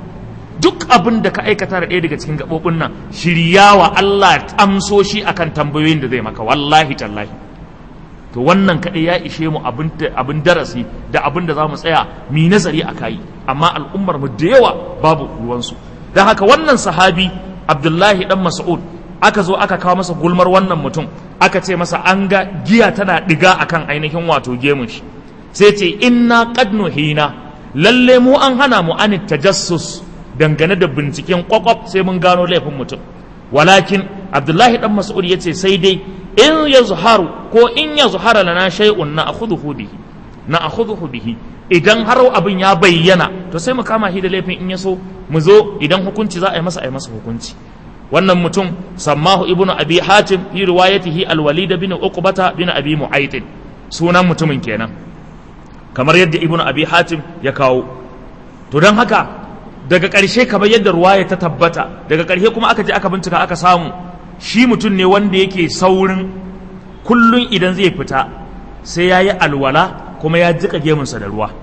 duk abin da ka aikata da ɗaya daga cikin gaɓoɓin nan shiryawa Allah amso shi akan tambayoyin da zai maka wallahi tallahi to wannan kaɗai ya ishe mu abin darasi da abin da za mu tsaya mi nazari a kayi amma al'ummar mu da yawa babu ruwansu don haka wannan sahabi abdullahi dan mas'ud aka zo aka kawo masa gulmar wannan mutum aka ce masa an ga giya tana ɗiga akan ainihin wato gemun shi sai ce inna qad nuhina lalle mu an hana mu an tajassus dangane da binciken kwakwaf sai mun gano laifin mutum walakin abdullahi dan mas'ud yace sai dai in ya zuharu ko in ya zuhara lana shay'un na akhudhu bihi na akhudhu bihi idan har abin ya bayyana to sai mu kama shi da laifin in ya so mu zo idan hukunci za a yi masa a yi masa hukunci wannan mutum sammahu ibnu abi hatim fi riwayatihi al-walid bin uqbata bin abi mu'ayth sunan mutumin kenan kamar yadda ibnu abi hatim ya kawo to dan haka daga ƙarshe kamar yadda ruwaya ta tabbata daga ƙarshe kuma aka je aka bincika aka samu shi mutum ne wanda yake saurin kullum idan zai fita sai ya yi alwala kuma ya jika gemunsa da ruwa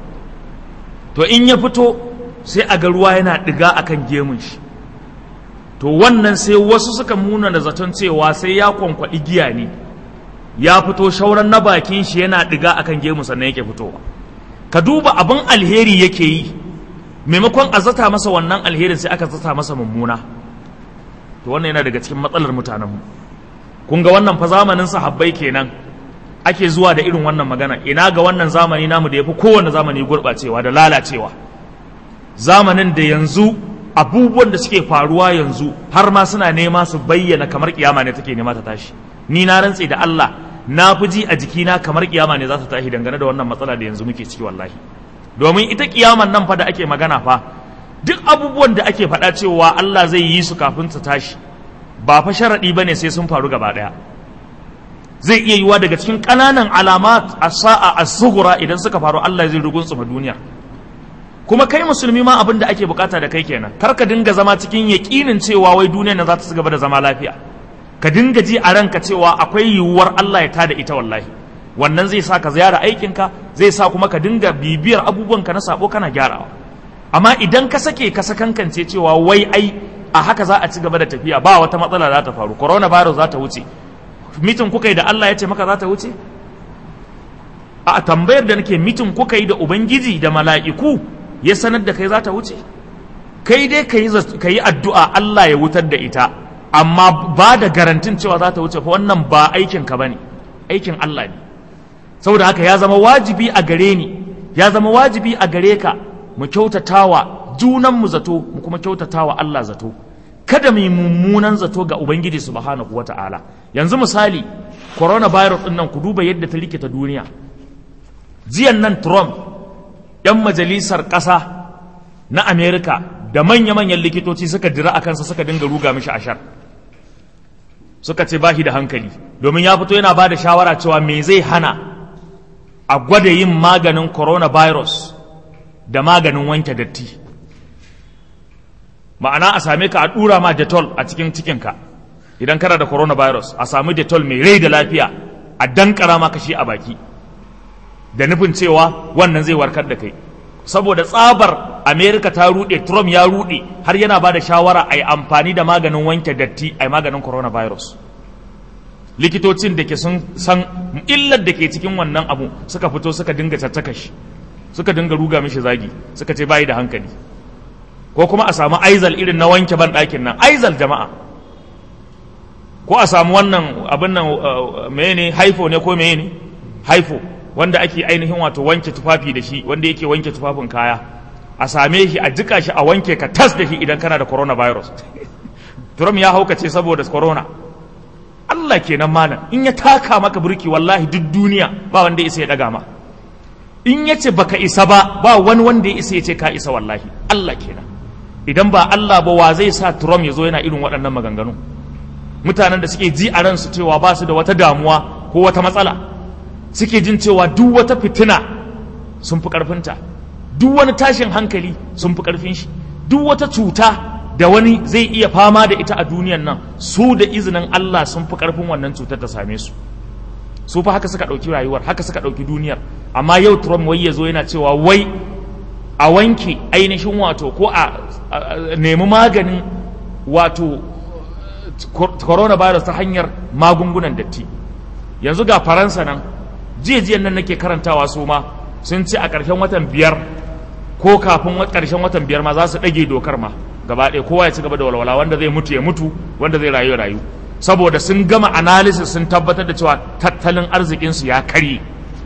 to in ya fito sai a ga ruwa yana ɗiga a kan gemun shi to wannan sai wasu suka muna da zaton cewa sai ya kwankwaɗi giya ne ya fito shauran na bakin shi yana ɗiga a kan gemun sannan yake fitowa ka duba abin alheri yake yi maimakon a zata masa wannan alherin sai aka zata masa mummuna to wannan yana daga cikin matsalar mutanenmu kun ga wannan fa zamanin sahabbai kenan ake zuwa da irin wannan magana ina ga wannan zamani namu da ya fi kowane zamani gurɓacewa da lalacewa zamanin da yanzu abubuwan da suke faruwa yanzu har ma suna nema su bayyana kamar kiyama ne take nema ta tashi ni na rantse da Allah na fi ji a jikina kamar kiyama ne za ta tashi dangane da wannan matsala da yanzu muke ciki wallahi domin ita kiyaman nan fa da ake magana fa duk abubuwan da ake faɗa cewa Allah zai yi su kafin ta tashi ba fa sharaɗi bane sai sun faru gaba ɗaya zai iya yiwa daga cikin ƙananan alamat a sa'a a sugura idan suka faru Allah zai rugun tsuma duniya kuma kai musulmi ma abin da ake bukata da kai kenan kar ka dinga zama cikin yaƙinin cewa wai duniya na za ta ci gaba da zama lafiya ka dinga ji a ranka cewa akwai yiwuwar Allah ya tada ita wallahi wannan zai sa ka ziyara aikinka zai sa kuma ka dinga bibiyar abubuwanka na sabo kana gyarawa amma idan ka sake ka sakankance cewa wai ai a haka za a ci gaba da tafiya ba wata matsala za ta faru coronavirus za ta wuce mitin kuka yi da Allah ya ce maka za ta wuce a tambayar da nake mitin kuka yi da ubangiji da mala'iku ya sanar da kai za ta wuce kai dai ka yi addu'a Allah ya wutar da ita amma ba da garantin cewa za ta wuce fa wannan ba aikin ka bane aikin Allah ne saboda haka ya zama wajibi a gare ni ya zama wajibi a gare ka mu kyautatawa junan mu zato mu kuma kyautatawa Allah zato kada mu yi mummunan zato ga ubangiji subhanahu wata'ala yanzu misali coronavirus din nan ku duba yadda ta rikita duniya jiyan nan Trump yan majalisar ƙasa na Amerika da manya-manyan likitoci suka dira a kansa suka dinga ruga mishi ashar suka ce ba shi da hankali domin ya fito yana ba da shawara cewa me zai hana a gwada yin maganin coronavirus da maganin wanke datti ma'ana a same ka a ɗura ma detol a cikin cikinka idan kana da coronavirus a sami detol mai rai da lafiya a dankara maka shi a baki da nufin cewa wannan zai warkar da kai saboda tsabar america ta rude trump ya rude har yana ba da shawara a yi amfani da maganin wanke datti a yi maganin coronavirus likitocin da ke sun san illar da ke cikin wannan abu suka fito suka dinga caccaka shi suka dinga ruga mishi zagi suka ce bayi da hankali ko kuma a samu aizal irin na wanke ban ɗakin nan aizal jama'a ko a samu wannan abin nan mene haifo ne ko mene haifo wanda ake ainihin wato wanke tufafi da shi wanda yake wanke tufafin kaya a same shi a jika shi a wanke ka tas da shi idan kana da coronavirus Trump ya haukace saboda corona Allah kenan malam in ya taka maka burki wallahi duk duniya ba wanda isa ya daga ma in ya ce baka isa ba ba wani wanda ya isa ya ce ka isa wallahi Allah kenan idan ba Allah ba wa zai sa Trump ya zo yana irin waɗannan maganganu mutanen da suke ji a ransu cewa ba su da wata damuwa ko wata matsala suke jin cewa duk wata fitina sun fi ƙarfinta duk wani tashin hankali sun fi ƙarfin shi duk wata cuta da wani zai iya fama da ita a duniyan nan su da izinin Allah sun fi ƙarfin wannan cutar ta same su su fa haka suka ɗauki rayuwar haka suka ɗauki duniyar amma yau Trump wai ya zo yana cewa wai a wanke ainihin wato ko a nemi maganin wato coronavirus ta hanyar magungunan datti yanzu ga faransa nan jiya nan nake karantawa su ma sun ce a ƙarshen watan biyar ko kafin ƙarshen watan biyar ma za su ɗage dokar ma gaba ɗaya kowa ya ci gaba da walwala wanda zai mutu ya mutu wanda zai rayu ya rayu saboda sun gama analysis sun tabbatar da cewa tattalin arzikinsu ya karye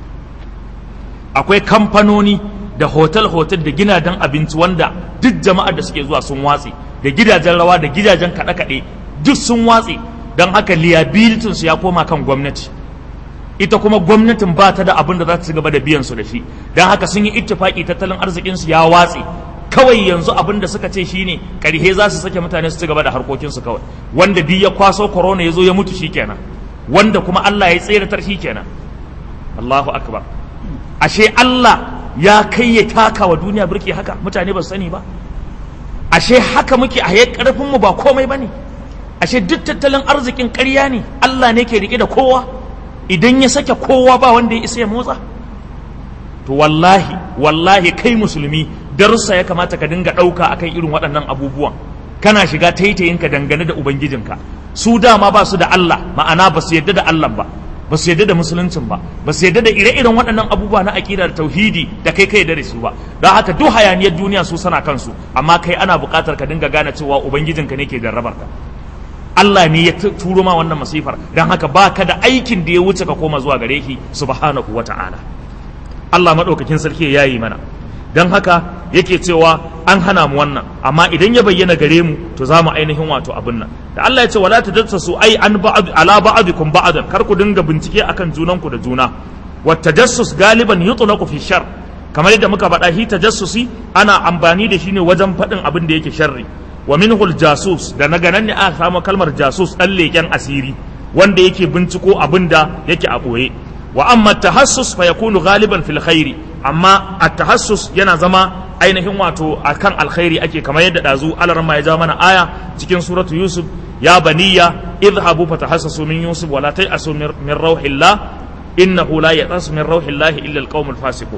akwai kamfanoni da hotel-hotel da gidajen abinci wanda duk jama'ar da suke zuwa sun watse da gidajen rawa da gidajen kaɗe-kaɗe duk sun watse don haka liabilitinsu ya koma kan gwamnati ita kuma gwamnatin ba ta da abin da za ta ci gaba da biyan su da shi don haka sun yi ittifaki tattalin arzikinsu ya watse kawai yanzu abin da suka ce shine karhe za su sake mutane su ci gaba da harkokinsu kawai wanda duk ya kwaso corona ya zo ya mutu shikenan wanda kuma Allah ya tseratar shikenan Allahu akbar ashe Allah ya kai ya taka wa duniya birki haka mutane ba su sani ba ashe haka muke a karfin mu ba komai bane ashe duk tattalin arzikin ƙarya ne Allah ne ke rike da kowa idan ya sake kowa ba wanda ya isa ya motsa to wallahi wallahi kai musulmi darussa ya kamata ka dinga ɗauka akan irin waɗannan abubuwan kana shiga taitayinka dangane da ubangijinka su dama ba su da Allah ma'ana ba su yadda da Allah ba ba su yadda da musuluncin ba ba su yadda da ire-iren waɗannan abubuwa na aƙida da tauhidi da kai kai da su ba don haka duk hayaniyar duniya su sana kansu amma kai ana buƙatar ka dinga gane cewa ubangijinka ne ke jarrabar ka Allah ne ya turo ma wannan masifar don haka ba ka da aikin da ya wuce ka koma zuwa gare shi subhanahu wa ta'ala Allah maɗaukakin sarki ya yi mana don haka yake cewa an hana mu wannan amma idan ya bayyana gare mu to za mu ainihin wato abin nan da Allah ya ce wala tajassasu ai an ba'd ala ba'dikum ba'dan kar ku dinga bincike akan junanku da juna wa tajassus galiban yutlaqu fi shar kamar yadda muka faɗa hi tajassusi ana amfani da shi ne wajen faɗin abin da yake sharri wa minhul jasus da na ganan ne aka samu kalmar jasus ɗan leƙen asiri wanda yake binciko abin da yake a ɓoye wa amma tahassus fa yakunu ghaliban fil khairi amma at-tahassus yana zama ainihin wato akan alkhairi ake kamar yadda dazu alarma ya ja mana aya cikin suratu yusuf ya baniya idhabu fatahassasu min yusuf wala ta'asu min rauhillah innahu la ya'asu min rauhillah illa alqaumul fasiqun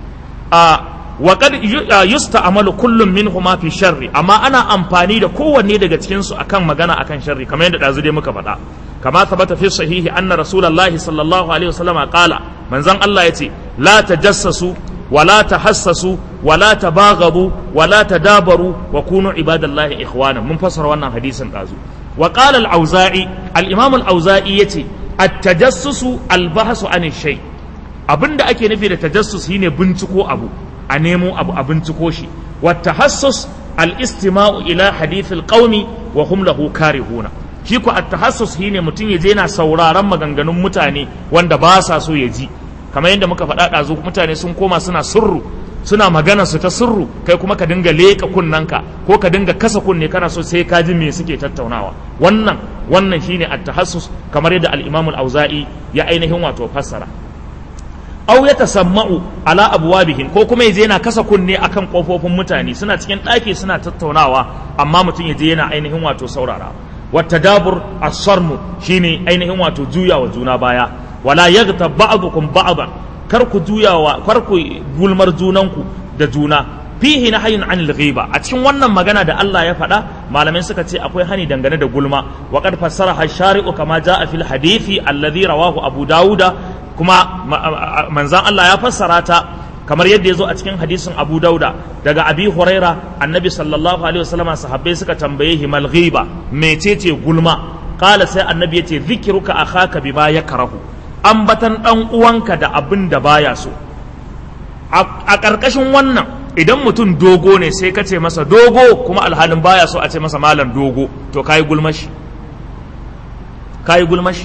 a wa qad yusta'malu kullum minhuma fi sharri amma ana amfani da kowanne daga cikin su akan magana akan sharri kamar yadda dazu dai muka faɗa kama thabata fi sahihi anna rasulullahi sallallahu alaihi wasallam qala manzon Allah yace la tajassasu ولا تحسسوا ولا تباغضوا ولا تدابروا وكونوا عباد الله إخوانا من فسر وانا حديثا قازو وقال الأوزائي الإمام الأوزائي يتي التجسس البحث عن الشيء abin da ake nufi da tajassus shine binciko abu a nemo abu a binciko shi والتحسس الاستماع ila hadithil qaumi wa hum lahu karihuna shi ko at-tahassus shine mutum ya je yana sauraron maganganun mutane wanda ba sa so ya ji kamar yadda muka faɗa ɗazu mutane sun koma suna sirru suna magana su ta sirru kai kuma ka dinga leƙa kunnanka ko ka dinga kasa kunne kana so sai ka ji me suke tattaunawa wannan wannan shine at-tahassus kamar yadda al-Imam al-Auza'i ya ainihin wato fassara aw ya tasamma'u ala abwabihin ko kuma yaje yana kasa kunne akan kofofin mutane suna cikin ɗaki suna tattaunawa amma mutum yaje yana ainihin wato saurara wattadabur as-sarmu shine ainihin wato juyawa juna baya wala yaghta ba'dukum ba'dan kar ku juyawa kar ku gulmar junanku da juna fihi nahyun anil ghiba a cikin wannan magana da Allah ya faɗa malamai suka ce akwai hani dangane da gulma wa qad fassara shari'u kama jaa fil hadithi alladhi rawahu abu dauda kuma manzan Allah ya fassara ta kamar yadda ya zo a cikin hadisin abu dauda daga abi huraira annabi sallallahu alaihi wasallam sahabbai suka tambaye himal ghiba mecece gulma qala sai annabi yace zikruka akhaka bima yakrahu ambatan ɗan uwanka da abin da baya so a ƙarƙashin wannan idan mutum dogo ne sai ka ce masa dogo kuma alhalin baya so a ce masa malam dogo to kayi gulmashi kayi gulmashi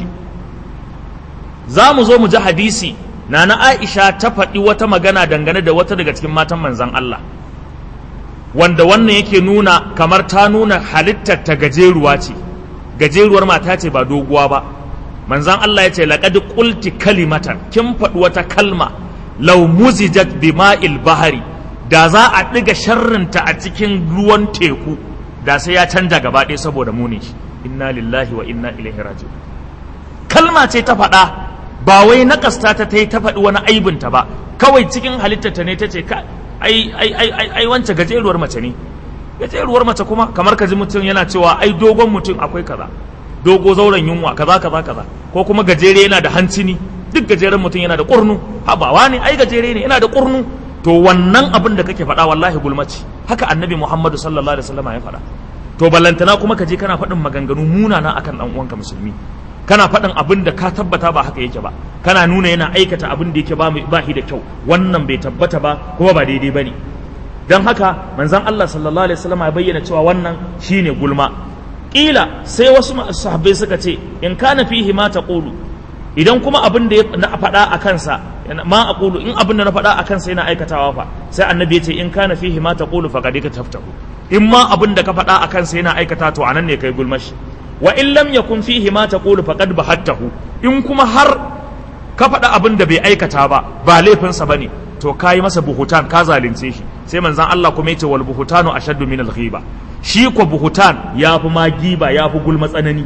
za mu zo mu ji hadisi na na aisha ta faɗi wata magana dangane da wata daga cikin matan manzan Allah wanda wannan yake nuna kamar ta nuna halittar ta gajeruwa ce gajeruwar mata ce ba doguwa ba manzan Allah ya ce laqad qulti kalimatan kin faɗi wata kalma law muzijat bima'il bahari da za a ɗiga sharrinta a cikin ruwan teku da sai ya canja gaba ɗaya saboda muni inna lillahi wa inna ilaihi raji'un kalma ce ta faɗa ba wai nakasta ta ta yi ta faɗi wani aibinta ba kawai cikin halittarta ne ta ce ai ai ai ai ai wance gajeruwar mace ne gajeruwar mace kuma kamar ka ji mutum yana cewa ai dogon mutum akwai kaza dogo zauren yunwa kaza kaza kaza ko kuma gajere yana da hancini duk gajeren mutum yana da kurnu habawa ne ai gajere ne yana da kurnu to wannan abin da kake faɗa wallahi gulmaci haka annabi muhammadu sallallahu alaihi wasallam ya faɗa to ballantana kuma ka je kana faɗin maganganu munana akan dan uwanka musulmi kana faɗin abin da ka tabbata ba haka yake ba kana nuna yana aikata abin da yake ba ba shi da kyau wannan bai tabbata ba kuma ba daidai bane dan haka manzon Allah sallallahu alaihi wasallam ya bayyana cewa wannan shine gulma kila sai wasu sahabbai suka ce in kana fihi ma taqulu idan kuma abin da na faɗa a kansa ma aqulu in abin da na faɗa a kansa yana aikatawa fa sai annabi ya ce in kana fihi ma taqulu faqad ka taftahu in ma abin da ka faɗa a kansa yana aikata to anan ne kai gulmashi wa in lam yakun fihi ma taqulu faqad bahattahu in kuma har ka faɗa abin da bai aikata ba ba laifinsa bane to kayi masa buhutan ka zalunce shi sai manzon Allah kuma yace wal buhutanu ashaddu min al ghiba shi ko buhutan ya fi ma giba ya fi gulma tsanani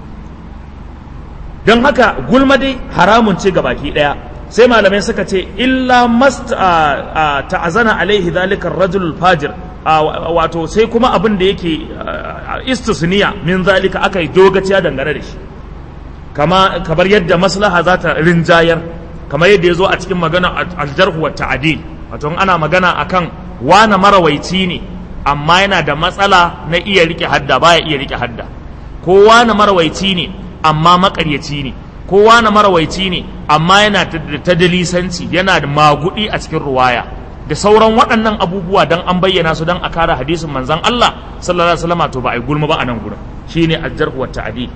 don haka gulma dai haramun ce baki daya sai malamai suka ce illa mast ta'azana alaihi zalika rajul fajir wato sai kuma abin da yake istisniya min zalika aka yi dogaciya dangane da shi kama kamar yadda maslaha za ta rinjayar kamar yadda ya zo a cikin magana aljarhu wa ta'adil wato ana magana akan wana marawaici ne amma yana da matsala na iya rike hadda baya iya rike hadda kowa na marawaici ne amma makaryaci ne kowa na marawaici ne amma yana da tadalisanci yana da magudi a cikin ruwaya da sauran waɗannan abubuwa don an bayyana su don a kare hadisin manzon Allah sallallahu alaihi wasallam to ba a yi gulma ba a nan gurin shine ajjarhu wa ta'dil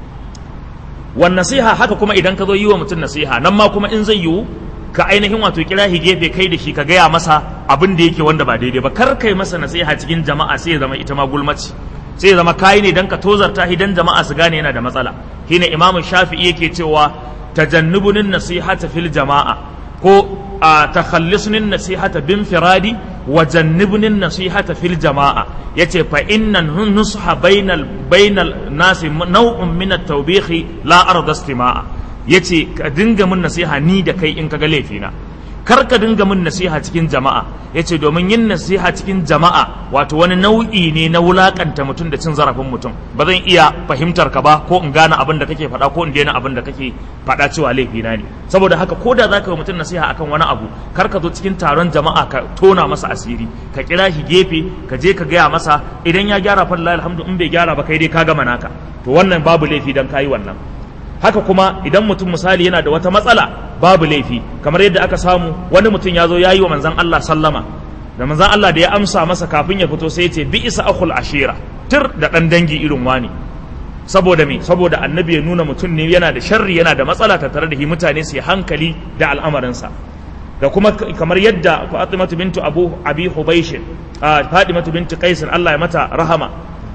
wan nasiha haka kuma idan ka zo yi wa mutum nasiha nan ma kuma in zai yiwu ka ainihin wato kira shi gefe kai da shi ka gaya masa abin da yake wanda ba daidai ba kar kai masa nasiha cikin jama'a sai ya zama ita ma gulmaci sai ya zama kayi ne dan ka tozarta shi dan jama'a su gane yana da matsala shine imamu shafi'i yake cewa tajannubunin nasihata fil jama'a ko a takhallisunin nasihata bin firadi wa jannibunin nasihata fil jama'a yace fa innan nusha bainal bainal nasi naw'un min at-tawbihi la arda istima'a yace ka dinga mun nasiha ni da kai in kaga laifina kar ka dinga mun nasiha cikin jama'a yace domin yin nasiha cikin jama'a wato wani nau'i ne na wulakanta mutum da cin zarafin mutum ba zan iya fahimtar ka ba ko in gane abin da kake faɗa ko in daina abin da kake faɗa cewa laifina ne saboda haka ko da zaka yi mutum nasiha akan wani abu kar ka zo cikin taron jama'a ka tona masa asiri ka kira shi gefe ka je ka gaya masa idan ya gyara fa alhamdu in bai gyara ba kai dai ka gama naka to wannan babu laifi dan kayi wannan haka kuma idan mutum misali yana da wata matsala babu laifi kamar yadda aka samu wani mutum ya zo ya yi wa manzan Allah sallama da manzan Allah da ya amsa masa kafin ya fito sai ya ce bi isa akhul ashira tir da dan dangi irin wani saboda me saboda annabi ya nuna mutum ne yana da sharri yana da matsala tattare da shi mutane su yi hankali da al'amarinsa da kuma kamar yadda Fatimatu bintu Abu Abi Hubaysh Fatimatu bintu Qais Allah ya mata rahama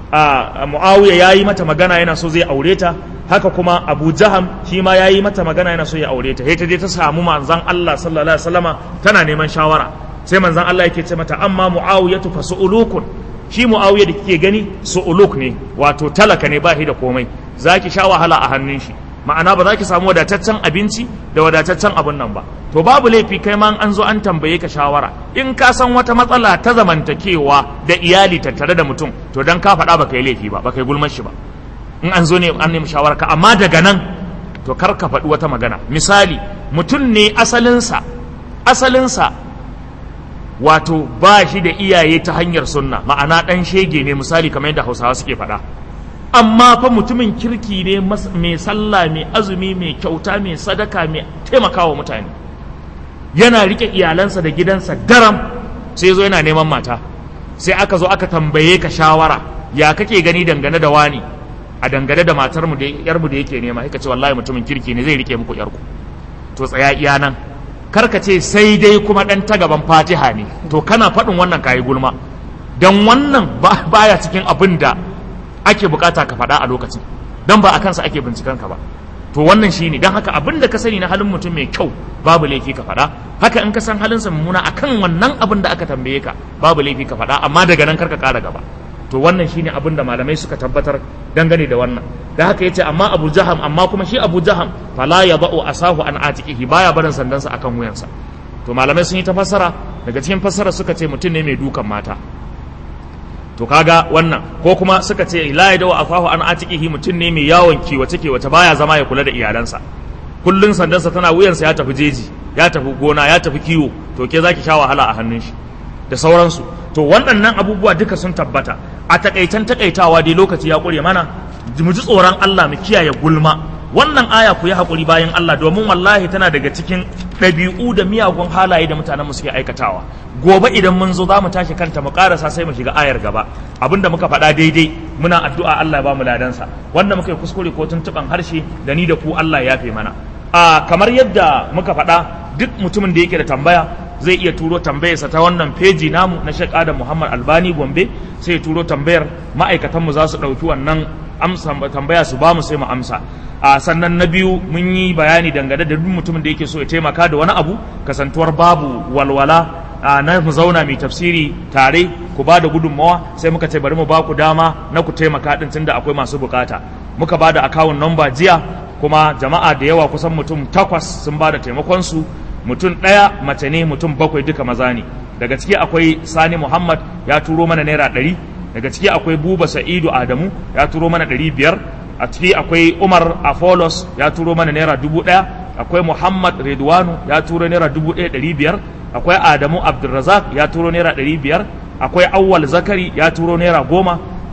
Muawiya yayi mata magana yana so zai aure ta haka kuma Abu Jaham shi ma yayi mata magana yana so ya aure ta sai ta je ta samu manzon Allah sallallahu alaihi wasallama tana neman shawara sai manzon Allah yake ce mata amma Muawiyatu fa su'ulukun shi Muawiya da kike gani su'uluk ne wato talaka ne ba shi da komai zaki sha wahala a hannun shi ma'ana ba za ki samu wadataccen abinci da wadataccen abun nan ba to babu laifi kai ma an zo an tambaye ka shawara in ka san wata matsala ta zamantakewa da iyali tattare da mutum to dan ka faɗa baka yi laifi ba baka yi gulmar shi ba in an zo ne an nemi shawara ka amma daga nan to kar ka faɗi wata magana misali mutum ne asalinsa asalinsa wato ba shi da iyaye ta hanyar sunna ma'ana ɗan shege ne misali kamar yadda hausawa suke faɗa amma fa mutumin kirki ne mai sallah mai azumi mai kyauta mai sadaka mai taimakawa mutane yana rike iyalansa da gidansa daram sai zo yana neman mata sai aka zo aka tambaye ka shawara ya kake gani dangane da wani a dangane da matar mu da yar mu da yake nema sai ka ce wallahi mutumin kirki ne zai rike muku yar ku to tsaya iya nan kar ka ce sai dai kuma dan ta gaban fatiha ne to kana faɗin wannan kayi gulma dan wannan baya cikin abin da ake bukata ka faɗa a lokacin don ba a kansa ake binciken ka ba to wannan shine don haka abin da ka sani na halin mutum mai kyau babu laifi ka faɗa haka in ka san halinsa mummuna akan wannan abin da aka tambaye ka babu laifi ka faɗa amma daga nan karka ƙara gaba to wannan shine abin da malamai suka tabbatar dangane da wannan da haka yace amma Abu Jaham amma kuma shi Abu Jaham fala yadau asahu an atiqihi baya barin sandansa akan wuyansa to malamai sun yi ta fassara daga cikin fassara suka ce mutum ne mai dukan mata to kaga wannan ko kuma suka ce la ya dawa afahu an atiqihi mutum ne mai yawon kiwace kiwace baya zama ya kula da iyalansa kullun sandansa tana wuyansa ya tafi jeji ya tafi gona ya tafi kiwo to ke zaki sha wahala a hannun shi da sauransu to waɗannan abubuwa duka sun tabbata a takaitan takaitawa dai lokaci ya ƙure mana mu ji tsoron Allah mu kiyaye gulma wannan aya ku yi haƙuri bayan Allah domin wallahi tana daga cikin ɗabi'u da miyagun halaye da mutanen mu suke aikatawa gobe idan mun zo za mu tashi kanta mu karasa sai mu shiga ayar gaba abinda muka faɗa daidai muna addu'a Allah ya ba mu ladansa wanda muka yi kuskure ko tuntuɓan harshe da ni da ku Allah ya fi mana a kamar yadda muka faɗa duk mutumin da yake da tambaya zai iya turo tambayarsa ta wannan feji namu na Sheikh Adam Muhammad Albani Gombe sai ya turo tambayar ma'aikatanmu za su ɗauki wannan amsa tambaya su ba mu sai mu amsa a sannan na biyu mun yi bayani dangane da duk mutumin da yake so ya taimaka da wani abu kasantuwar babu walwala a na mu zauna mai tafsiri tare ku ba da gudunmawa sai muka ce bari mu ba ku dama na ku taimaka din tunda akwai masu bukata muka ba da akawun namba jiya kuma jama'a da yawa kusan mutum takwas sun ba da taimakon su mutum ɗaya mace ne mutum bakwai duka maza ne daga ciki akwai sani muhammad ya turo mana naira ɗari daga ciki akwai buba sa'idu adamu ya turo mana ɗari biyar a ciki akwai umar afolos ya turo mana naira dubu ɗaya akwai muhammad redwanu ya turo naira dubu ɗaya ɗari biyar akwai adamu abdulrazak ya turo naira ɗari biyar akwai awwal zakari ya turo naira goma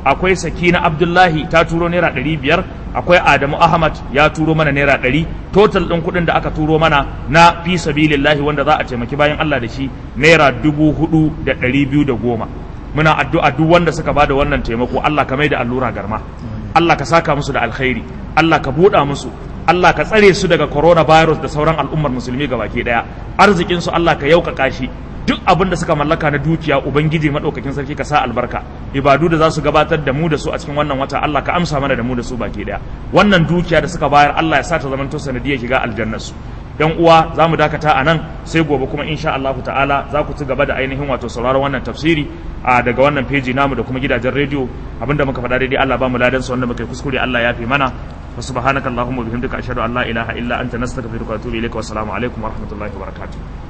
akwai sakina abdullahi ta turo naira ɗari biyar akwai adamu ahmad ya turo mana naira ɗari total ɗin kuɗin da aka turo mana na fi sabilillahi wanda za a taimaki bayan allah da shi naira dubu hudu da ɗari biyu da goma muna addu'a duk wanda suka bada wannan taimako allah ka mai da allura garma allah ka saka musu da alkhairi allah ka buɗa musu Allah ka tsare su daga coronavirus da sauran al'ummar musulmi baki daya arzikin su Allah ka yaukaka shi duk abin da suka mallaka na dukiya ubangiji madaukakin sarki ka sa albarka ibadu da za su gabatar da mu da su a cikin wannan wata Allah ka amsa mana da mu da su baki daya wannan dukiya da suka bayar Allah ya sa ta zamanto sanadiyar shiga aljannar su yan uwa za mu dakata a nan sai gobe kuma insha Allah ta'ala za ku ci gaba da ainihin wato sauraron wannan tafsiri a daga wannan feji namu da kuma gidajen rediyo abinda muka faɗa daidai Allah ba mu ladan sa wanda muka yi kuskure Allah ya fi mana wa subhanaka allahumma bihamdika ashhadu an la ilaha illa anta nastaghfiruka wa atubu ilaika wa assalamu alaikum wa rahmatullahi wa barakatuh